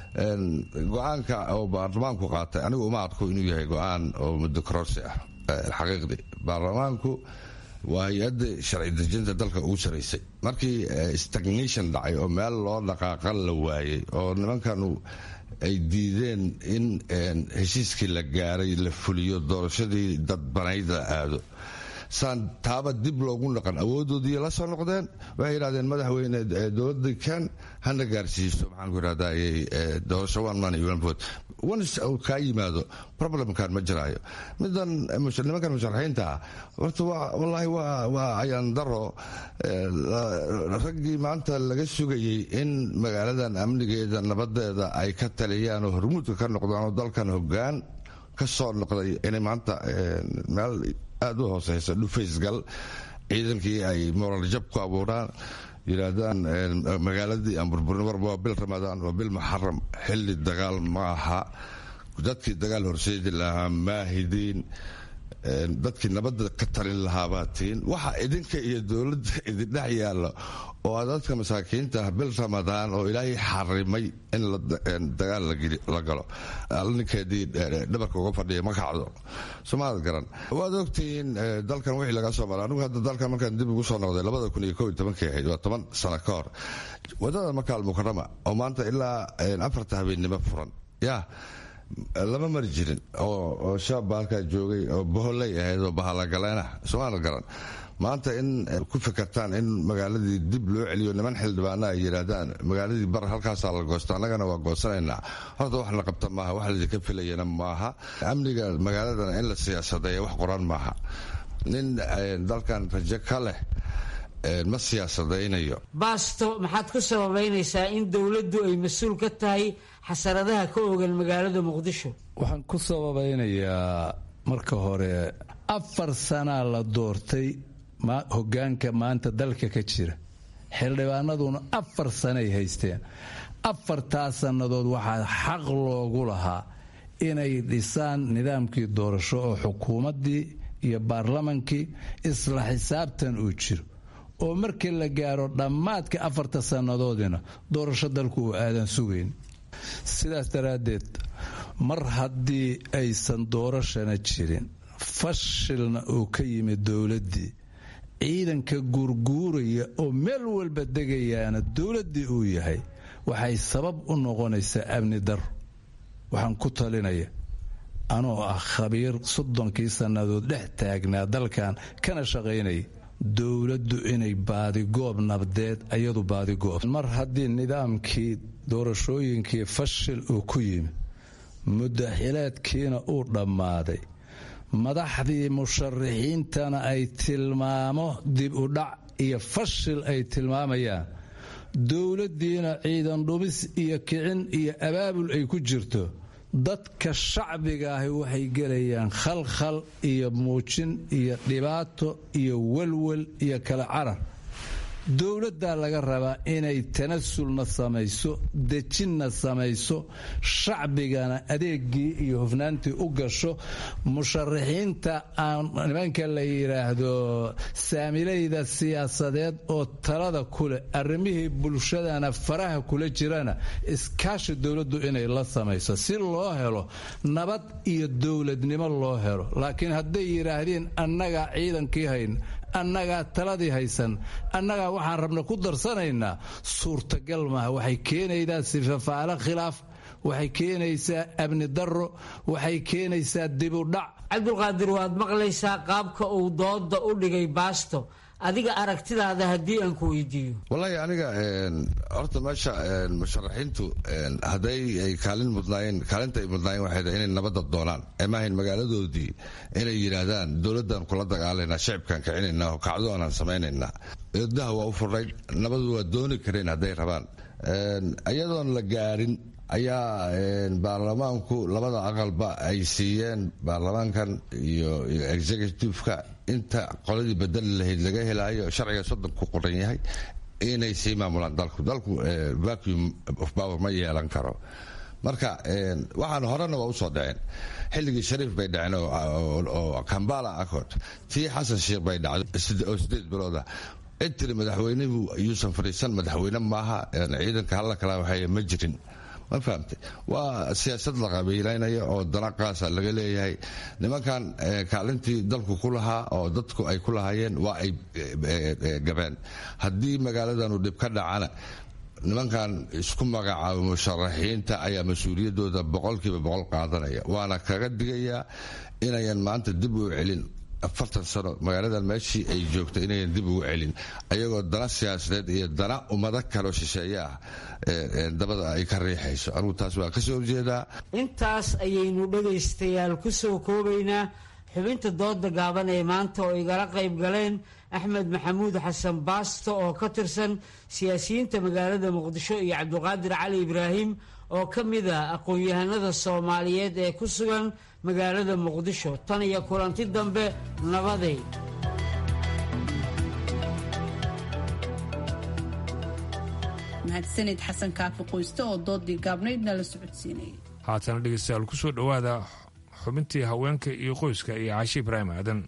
go-aanka oo baarlamaanku qaatay anigu uma arko inuu yahay go-aan oo muddo kororsi ah xaqiiqdii baarlamaanku waa hay-adda sharci dejinta dalka ugu saraysay markii stagnation dhacay oo meel loo dhaqaaqan la waayey oo nimankanu ay diideen in heshiiskii la gaaray la fuliyo doorashadii dadbanayd la aado saan taaba dib loogu naqan awoodoodii la soo noqdeen waxay yidhahdeen madaxweyne dowladda kan hana gaarsiiso maxaan ku idhahdaa doorasho one man iyo one vote once uu kaa yimaado problemkan ma jiraayo midan nimankan musharaxiinta ah horta wallaahi waa ayaan daro raggii maanta laga sugayey in magaaladan amnigeeda nabadeeda ay ka taliyaan oo hormuudka ka noqdaan oo dalkan hoggaan ka soo noqday inay maanta meel aada u hooseysa dhufaysgal ciidankii ay moral jab ku abuuraan yidhaahdaan magaaladii aan burburin warba waa bil ramadaan waa bil muxaram xilli dagaal ma aha dadkii dagaal horseedi lahaa maahidiin dadkii nabadda ka talin lahaabaa tiin waxa idinka iyo dowladda idindhex yaalla oo dadka masaakiinta ah bil ramadaan oo ilaahay xarimay in dagaal la galo ninkeedii dhabarka uga fadhiya ma kacdo somaad garan waad ogtihiin dalkan wixii laga soo mara anigu hadda dalkan markaan dib ugu soo noqday labada kun iyo kow iyo tobankii ahayd waa toban sano ka hor wadada makaal mukarama oo maanta ilaa afarta habeennimo furan yaa lama mari jirin oo shaabba halkaa joogay oo boholey ahayd oo bahalagaleena somaal garan maanta in ku fikirtaan in magaaladii dib loo celiyo niman xildhibaana ay yidhaahdaan magaaladii bar halkaasaa la goosto annagana waa goosanaynaa horta wax la qabta maaha wax laydinka filayana maaha amniga magaaladana in la siyaasadeeya wax qoran maaha nin dalkan rajo ka leh ma siyaasadaynayo baasto maxaad ku sababaynaysaa in dowladdu ay mas-uul ka tahay xasaradaha ka ogan magaalada muqdisho waxaan ku sababaynayaa marka hore afar sanaa la doortay hogaanka maanta dalka ka jira xildhibaanaduna afar sanay haysteen afartaa sannadood waxaa xaq loogu lahaa inay dhisaan nidaamkii doorasho oo xukuumaddii iyo baarlamankii isla xisaabtan uu jiro oo markii la gaaro dhammaadka afarta sannadoodina doorasho dalku uu aadan sugayn sidaas daraaddeed mar haddii aysan doorashana jirin fashilna uu ka yimid dowladdii ciidanka guurguuraya oo meel walba degayaana dowladdii uu yahay waxay sabab u noqonaysaa amni daro waxaan ku talinaya anoo ah khabiir soddonkii sannadood dhex taagnaa dalkan kana shaqaynaya dowladdu inay baadigoob nabdeed ayadu baadigoob mar haddii nidaamkii doorashooyinkii fashil uu ku yimid muddaxileedkiina uu dhammaaday madaxdii musharaxiintana ay tilmaamo dib u dhac iyo fashil ay tilmaamayaan dowladdiina ciidan dhumis iyo kicin iyo abaabul ay ku jirto dadka shacbiga ahi waxay gelayaan khalkhal iyo muujin iyo dhibaato iyo welwel iyo kala carar dowladdaa laga rabaa inay tanasulna samayso dejinna samayso shacbigana adeegii iyo hufnaantii u gasho musharaxiinta aan nimanka la yidhaahdo saamilayda siyaasadeed oo talada kuleh arrimihii bulshadana faraha kula jirana iskaashi dowladdu inay la samayso si loo helo nabad iyo dowladnimo loo helo laakiin hadday yidhaahdeen annagaa ciidankii hayn annagaa taladii haysan annagaa waxaan rabna ku darsanaynaa suurtagal maaha waxay keenaydaa sifafaalo khilaaf waxay keenaysaa amni darro waxay keenaysaa dibudhac cabdulqaadir waad maqlaysaa qaabka uu dooda u dhigay baasto adiga aragtidaada haddii aan ku weydiiyo wallaahi aniga horta meesha musharaxiintu hadday ay kaalin mudnaayeen kaalinta ay mudnaayeen waxay tahay inay nabadda doonaan maahayn magaaladoodii inay yidhaahdaan dowladdan kula dagaalaynaa shacibkaan kicinaynaa oo kacdo aanaan samaynaynaa eedaha waa u furnayd nabadu waa dooni kareen hadday rabaan iyadoon la gaarin ayaa baarlamaanku labada aqalba ay siiyeen baarlamaankan iyo executiveka inta qoladii bedeli lahayd laga helaayo sharciga soddon ku qoran yahay inay sii maamulaan dalku dalku vacuum of power ma yeelan karo marka waxaan horena waa usoo dhaceen xilligii shariif bay dhaceen oo kambala accord tii xasan sheekh bay dhacday oo sideed bilooda intiri madaxweynuhu yuusan fadhiisan madaxweyne maaha ciidanka halla kala waxay ma jirin ma fahamtay waa siyaasad la qabiilaynaya oo dana qaasa laga leeyahay nimankan kaalintii dalku ku lahaa oo dadku ay ku lahaayeen waa ay gabeen haddii magaaladanu dhib ka dhacana nimankan isku magacaaba musharaxiinta ayaa mas-uuliyaddooda boqolkiiba boqol qaadanaya waana kaga digayaa inayan maanta dib u celin afartan sano magaaladan meeshii ay joogta inayan dib ugu celin ayagoo dana siyaasadeed iyo dana ummado kaloo shisheeye ah dabada ay ka riixayso anugu taas waa kasoo horjeedaa intaas ayaynu dhegaystayaal ku soo koobaynaa xubinta dooda gaaban ee maanta oo igala qayb galeen axmed maxamuud xasan baasto oo ka tirsan siyaasiyiinta magaalada muqdisho iyo cabdiqaadir cali ibraahim oo ka mid ah aqoon-yahanada soomaaliyeed ee ku sugan magaalada muqdisho tan iyo kulanti dambe nabaday mahadsanid xasan kaafi qoyste oo doodii gaabnaydna la socodsiinayay haatana dhegeystayaal ku soo dhowaada xubintii haweenka iyo qoyska iyo caashi ibraahim aadan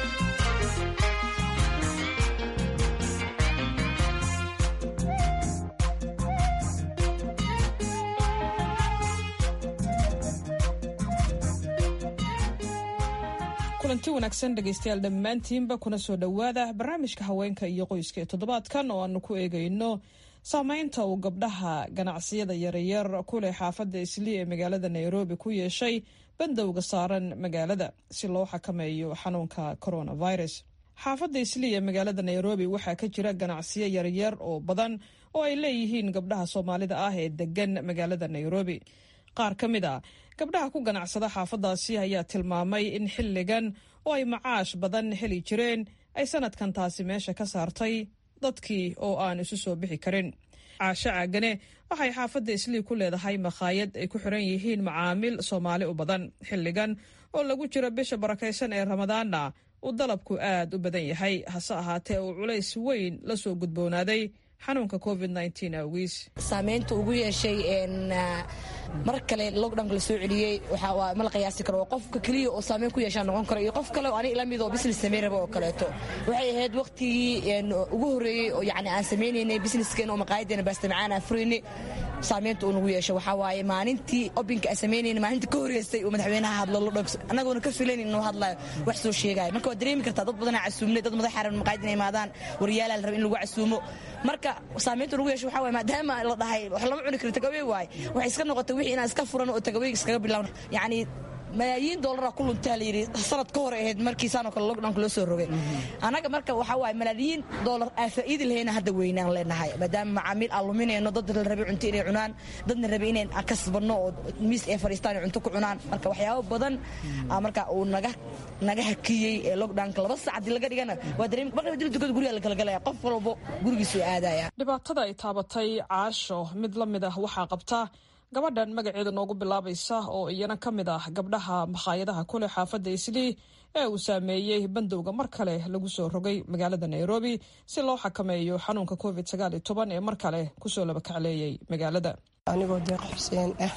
kulanti wanaagsan dhegaystayaal dhammaantiinba kuna soo dhowaada barnaamijka haweenka iyo qoyska ee toddobaadkan oo aanu ku eegayno saameynta uu gabdhaha ganacsiyada yaryar ku leh xaafadda islii ee magaalada nairobi ku yeeshay bandowga saaran magaalada si loo xakameeyo xanuunka coronavirus xaafadda islii ee magaalada nairobi waxaa ka jira ganacsiyo yaryar oo badan oo ay leeyihiin gabdhaha soomaalida ah ee degan magaalada nairobi qaar ka mid a gabdhaha ku ganacsada xaafadaasi ayaa tilmaamay in xilligan oo ay macaash badan heli jireen ay sanadkan taasi meesha ka saartay dadkii oo aan isu soo bixi karin caasho caagane waxay xaafadda islii ku leedahay makhaayad ay ku xiran yihiin macaamiil soomaali u badan xilligan oo lagu jiro bisha barakaysan ee ramadaanna uu dalabku aad u badan yahay hase ahaatee uu culays weyn la soo gudboonaaday xanuunka covid awgiis saamaynta ugu yeeshay mar kale lockdownka la soo celiyey waxaa ma la qiyaasi karo qofka keliya oo saameyn ku yeeshaa noqon karo iyo qof kale oo aniga la mid oo business samayn raba oo kaleeto waxay ahayd waqtigii ugu horreeyey oo yacni aan samaynaynay businesskeen oo maqaayadeena baastamacaan aan furaynay saamaynta uu nagu yeesho waxaa waaye maalintii obinka aan samaynayna maalinta ka horreysay uu madaxweynaha hadlo lockdownka annagoona ka filayn inuu hadlayo wax soo sheegaayo marka waad dareemi kartaa dad badanaa casuumnay dad madax xaran maqaayad inay imaadaan waryaalaa la raba in lagu casuumo marka saamaynta nagu yeesho waxaa waaye maadaama la dhahay wax lama cuni karo tagawey waaye waxay iska noqotay wixii inaan iska furan oo tagawey iskaga bilowna yacni malaayiin doolara ku luntaa la yidhi sanad ka hor ahayd markii saanoo kale lockdownka loo soo rogay annaga marka waxaa waaye malaayiin doolar aan faa'iidi lahayna hadda weynaan leenahay maadaama macaamiil aan luminayno dad la rabay cunto inay cunaan dadna rabay inay kasbanno oo miis ay fadhiistaan ay cunto ku cunaan marka waxyaabo badan marka uu naga naga hakiyey ee lockdownka laba sac haddii laga dhigana waa dareemi marka dib dukada guriga la kala galaya qof walbo gurigiisu aadaya dhibaatada ay taabatay caasho mid la mid ah waxaa qabta gabadhan magaceeda noogu bilaabaysa oo iyana ka mid ah gabdhaha makhaayadaha kule xaafadda islii ee uu saameeyey bandowga mar kale lagu soo rogay magaalada nairobi si loo xakameeyo xanuunka covid ee mar kale kusoo labakacleeyey magaalada anigoo deeq xuseen ah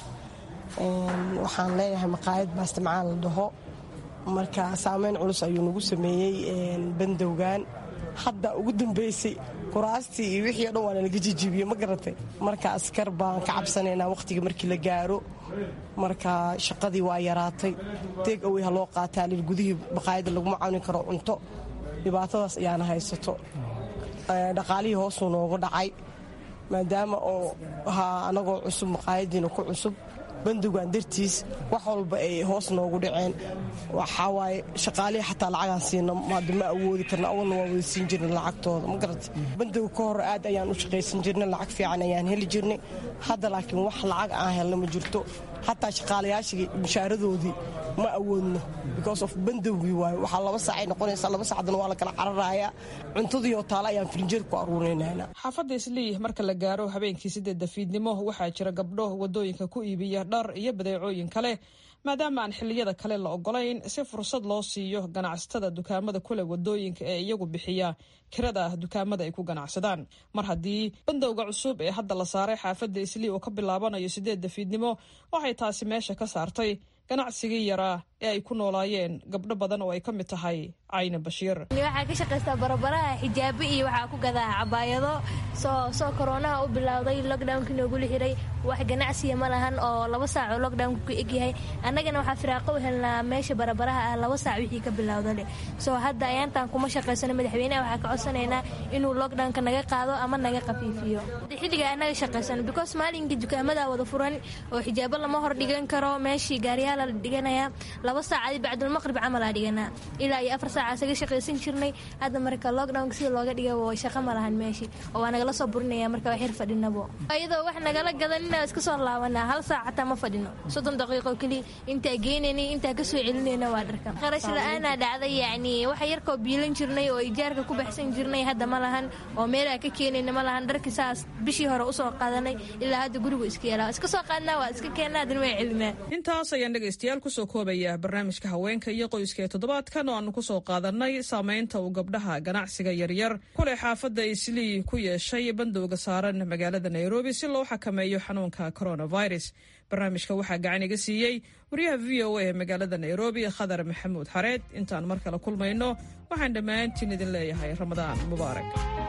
waxaan leeyahay maqaayad baastamacaan la dhaho marka saameyn culus ayuu nagu sameeyey bandowgan hadda ugu dambeysay kuraastii iyo wixii o dhan waa nalaga jijibiye ma garatay marka askar baan ka cabsanaynaa wakhtiga markii la gaaro marka shaqadii waa yaraatay deeg awey ha loo qaataa lil gudihii baqaayadda laguma cawni karo cunto dhibaatadaas ayaana haysato dhaqaalihii hoosuu noogu dhacay maadaama oo ahaa anagoo cusub maqaayadiina ku cusub bandowgan dartiis wax walba ay hoos noogu dhaceen waxaa waaye shaqaalihii xataa lacagaan siina maada ma awoodi karna awalna waa wada siin jirnay lacagtooda ma garata bandowga ka hor aad ayaan u shaqaysan jirnay lacag fiican ayaan heli jirnay hadda laakiin wax lacag aan helna ma jirto xataa shaqaalayaashii mushaaradoodii ma awoodno because of bandowgii waayo waxaa laba saacay noqonaysaa laba saacdana waa la kala cararayaa cuntadii oo taale ayaan firinjeer ku aruurinaynaa xaafadda islii marka la gaaro habeenkii sideedda fiidnimo waxaa jira gabdho wadooyinka ku iibiya dhar iyo badeecooyin kale maadaama aan xilliyada kale la ogolayn si fursad loo siiyo ganacsatada dukaamada kule wadooyinka ee iyagu bixiya kirada dukaamada ay ku ganacsadaan mar haddii bandowga cusub ee hadda la saaray xaafadda islii oo ka bilaabanayo sideedda fiidnimo waxay taasi meesha ka saartay ganacsigii yaraa ee ay ku noolaayeen gabdho badan oo ay ka mid tahay cayna bashiir waxaa ka shaqaystaa barabaraha xijaabo iyo waxaa ku gadaa cabaayado soo soo koroonaha u bilowday lockdownkii noogula xiray wax ganacsiya ma lahan oo laba saac oo lockdownka ku egyahay annagana waxaa firaaqo u helnaa meesha barabaraha ah laba saac wixii ka bilowdale soo hadda ayaantaan kuma shaqaysano madaxweynaha waxaa ka codsanaynaa inuu lockdownka naga qaado ama naga qafiifiyo xilliga annaga shaqaysano because maalinkii dukaamada wada furan oo xijaabo lama hor dhigan karo meeshii gaariyaala la dhiganaya laba saacadi bacdulmaqrib camalaa dhiganaa ilaa iyo afar saaca isaga shaqaysan jirnay hadda marka lockdownka sida looga dhiga shaqo ma lahan meeshii oo waa nagala soo burinaya marka wax yar fadhinabo iyadoo wax nagala gadan inaa iska soo laabanaa hal saac xataa ma fadhino soddon daqiiqo keliya intaa geenaynay intaa kasoo celinayna waa dharka qarash la-aanaa dhacday yacni waxa yarkoo biilan jirnay oo ijaarka ku baxsan jirnay hadda ma lahan oo meelaa ka keenayna ma lahan dharki saas bishii hore usoo qaadanay ilaa hadda gurigu iska yeelaa iska soo qaadnaa waa iska keennaa hadana waa celinaa intaas ayaan dhegaystayaal kusoo koobaya barnaamijka haweenka iyo qoyska ee toddobaadkan oo aanu kusoo qaadanay saamaynta uu gabdhaha ganacsiga yaryar kuleh xaafadda islii ku yeeshay bandowga saaran magaalada nairobi si loo xakameeyo xanuunka coronavirus barnaamijka waxaa gacan iga siiyey wariyaha v o a ee magaalada nairobi khadar maxamuud xareed intaan mar kale kulmayno waxaan dhammaantiin idin leeyahay ramadaan mubaarak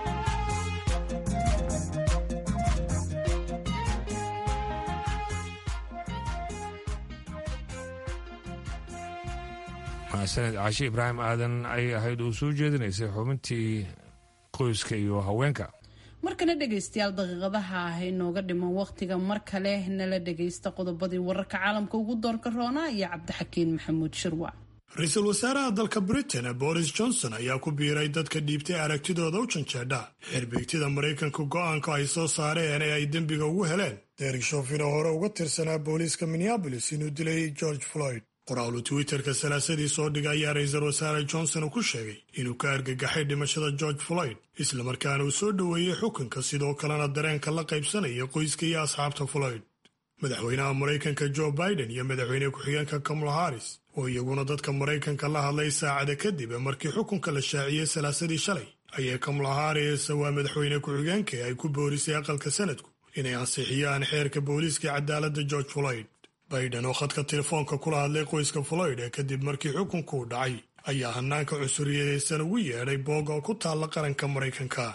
sanad caashi ibraahim aadan ayay ahayd uu soo jeedinaysay xubintii qoyska iyo haweenka markana dhegaystayaal daqiiqadaha ah inooga dhiman wakhtiga mar kale nala dhagaysta qodobadii wararka caalamka ugu doorka roonaa iyo cabdixakiin maxamuud shirwac ra-iisul wasaaraha dalka britain boris johnson ayaa ku biiray dadka dhiibtay aragtidooda u janjeedha xirbeegtida maraykanka go'aanka ay soo saareen ee ay dembiga ugu heleen derek shofin oo hore uga tirsanaa booliiska minneabolis inuu dilay george floyd qoraalu twitterka salaasadii soo dhigay ayaa ra-iisul wasaare johnson ku sheegay inuu ka argagaxay dhimashada george floyd islamarkaana uu soo dhoweeyey xukunka sidoo kalena dareenka la qaybsanaya qoyska iyo asxaabta floyd madaxweynaha maraykanka joe biden iyo madaxweyne ku-xigeenka kamala harris oo iyaguna dadka maraykanka la hadlay saacada kadib markii xukunka la shaaciyey salaasadii shalay ayay kamala harris waa madaxweyne ku-xigeenka ay ku boorisay aqalka sanadku inay ansixiyaan xeerka booliiska cadaaladda george floyd biden oo khadka telefoonka kula hadlay qoyska floyd ee kadib markii xukunkuu dhacay ayaa hanaanka cusuriyadeedsan ugu yeedhay boog oo ku taalla qaranka maraykanka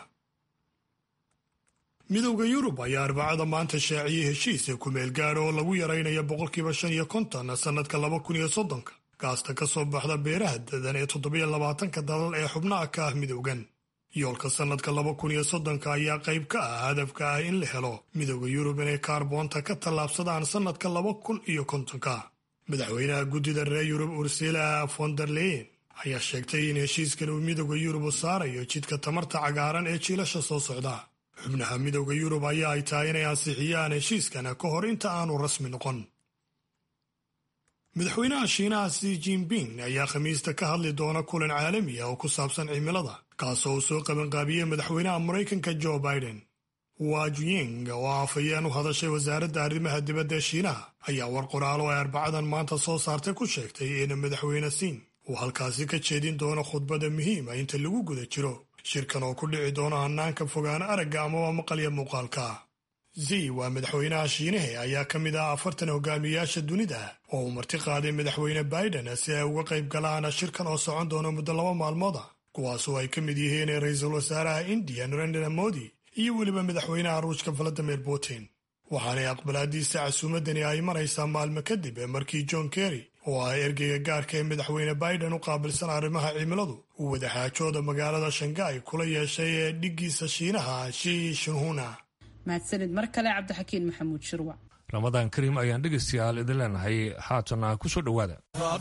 midowda yurub ayaa arbacada maanta shaaciyey heshiis ee kumeel gaadha oo lagu yaraynayo boqolkiiba shan iyo konton sannadka laba kun iyo soddonka gaasta ka soo baxda beeraha dadan ee toddobiyo labaatanka dalal ee xubnaha ka ah midowgan yoolka sannadka laba kun iyo soddonka ayaa qayb ka ah hadafka ah in la helo midowda yurub inay kaarboonta ka tallaabsadaan sannadka laba kun iyo kontonka madaxweynaha guddida reer yurub ursila fonderleyen ayaa sheegtay in heshiiskan uu midowda yurub u saarayo jidka tamarta cagaaran ee jiilasha soo socda xubnaha midowda yurub ayaa ay tahay inay ansixiyaan heshiiskana ka hor inta aanu rasmi noqon madaxweynaha shiinaha si jinping ayaa khamiista ka hadli doona kulan caalami ah oo ku saabsan cimilada kaasoo uu soo qabanqaabiyey madaxweynaha maraykanka joe biden wajuying oo afhayeen u hadashay wasaaradda arrimaha dibadda ee shiinaha ayaa war qoraalo ay arbacadan maanta soo saartay ku sheegtay in madaxweyne siin uu halkaasi ka jeedin doono khudbada muhiima inta lagu guda jiro shirkan oo ku dhici doona hannaanka fogaan aragga amaba maqalya muuqaalka zi waa madaxweynaha shiinahe ayaa ka mid ah afartan hogaamiyayaasha dunida oo uu marti qaaday madaxweyne biden si ay uga qayb galaan shirkan oo socon doona muddo laba maalmooda kuwaasoo ay ka mid yihiin ra-iisul wasaaraha indiya narendra modi iyo weliba madaxweynaha ruushka valadimir putin waxaanay aqbalaadiisa casuumadani ay maraysaa maalmo kadib markii john kerry oo ah ergeyga gaarka ee madaxweyne biden u qaabilsan arrimaha cimiladu uu wadaxaajooda magaalada shanghai kula yeeshay ee dhiggiisa shiinaha shi shinhuna mahadsanid mar kale cabdixakiin maxamuud shirwac ramadaan kariim ayaan dhegaystayaal idin leenahay haatana ku soo dhowaada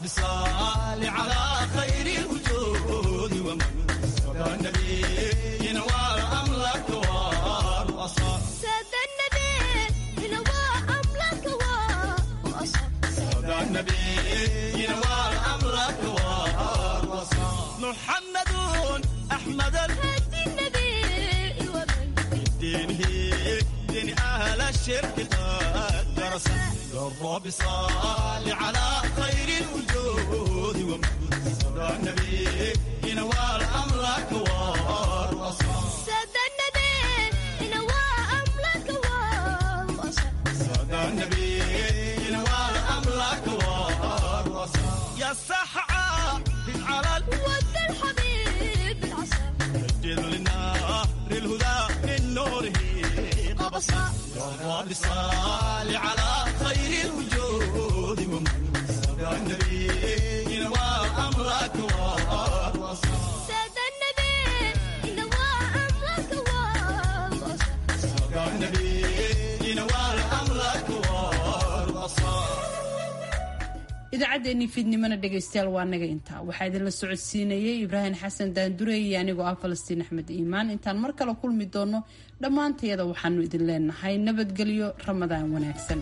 محمد أحمد الهدي النبي دينه دين أهل الشرك قد درس الرب صال على خير الوجود ومن صدى النبي ينوال أمرك والوصال سادة النبي ينوى أمرك والوصال صدى النبي ينوال أمرك والوصال يا السحعة على ود الحبيب العسل مجد للنار الهدى من نوره قبصا يا رب صال على خير الوجود ومن صدى النبي ينوى أمرك والوصال سادة النبي ينوى أمرك والوصال صدى النبي ينوى أمرك والوصال idaacaddeenii fiidnimona dhegaystayaal waa naga intaa waxaa idinla socodsiinayay ibraahim xasan daandurey iyo anigoo ah falastiin axmed iimaan intaan mar kale kulmi doono dhammaantayada waxaanu idin leenahay nabadgelyo ramadaan wanaagsan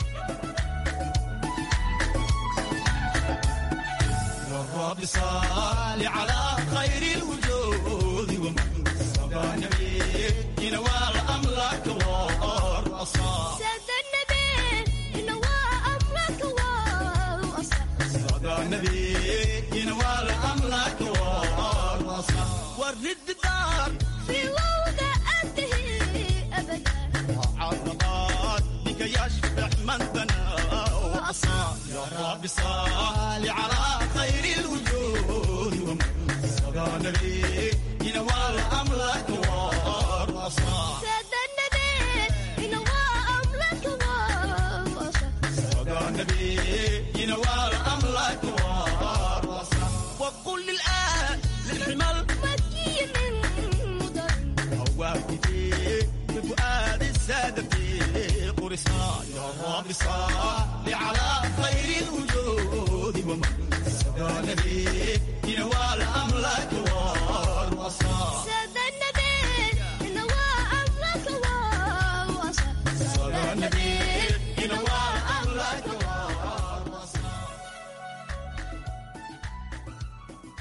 الرب صال على خير الوجود ومن صدى النبي ينوال أمرك والوصال سادة النبي ينوى أمرك والوصال صدى النبي ينوال أمرك والوصال ورد الدار في وضع أنتهي أبدا عرضات بك يشبع من بنى وأصال يا رب صال على خير الوجود ومن صدى النبي ينوال أمرك والوصال سادة النبي ينوى أمرك والوصال صدى النبي ينوال أمرك والوصال وقل للآن للحمل مكي من مدر هواك في بفؤاد السادة في قرصان يا رب صل على خير الوجود ومن صدى نبي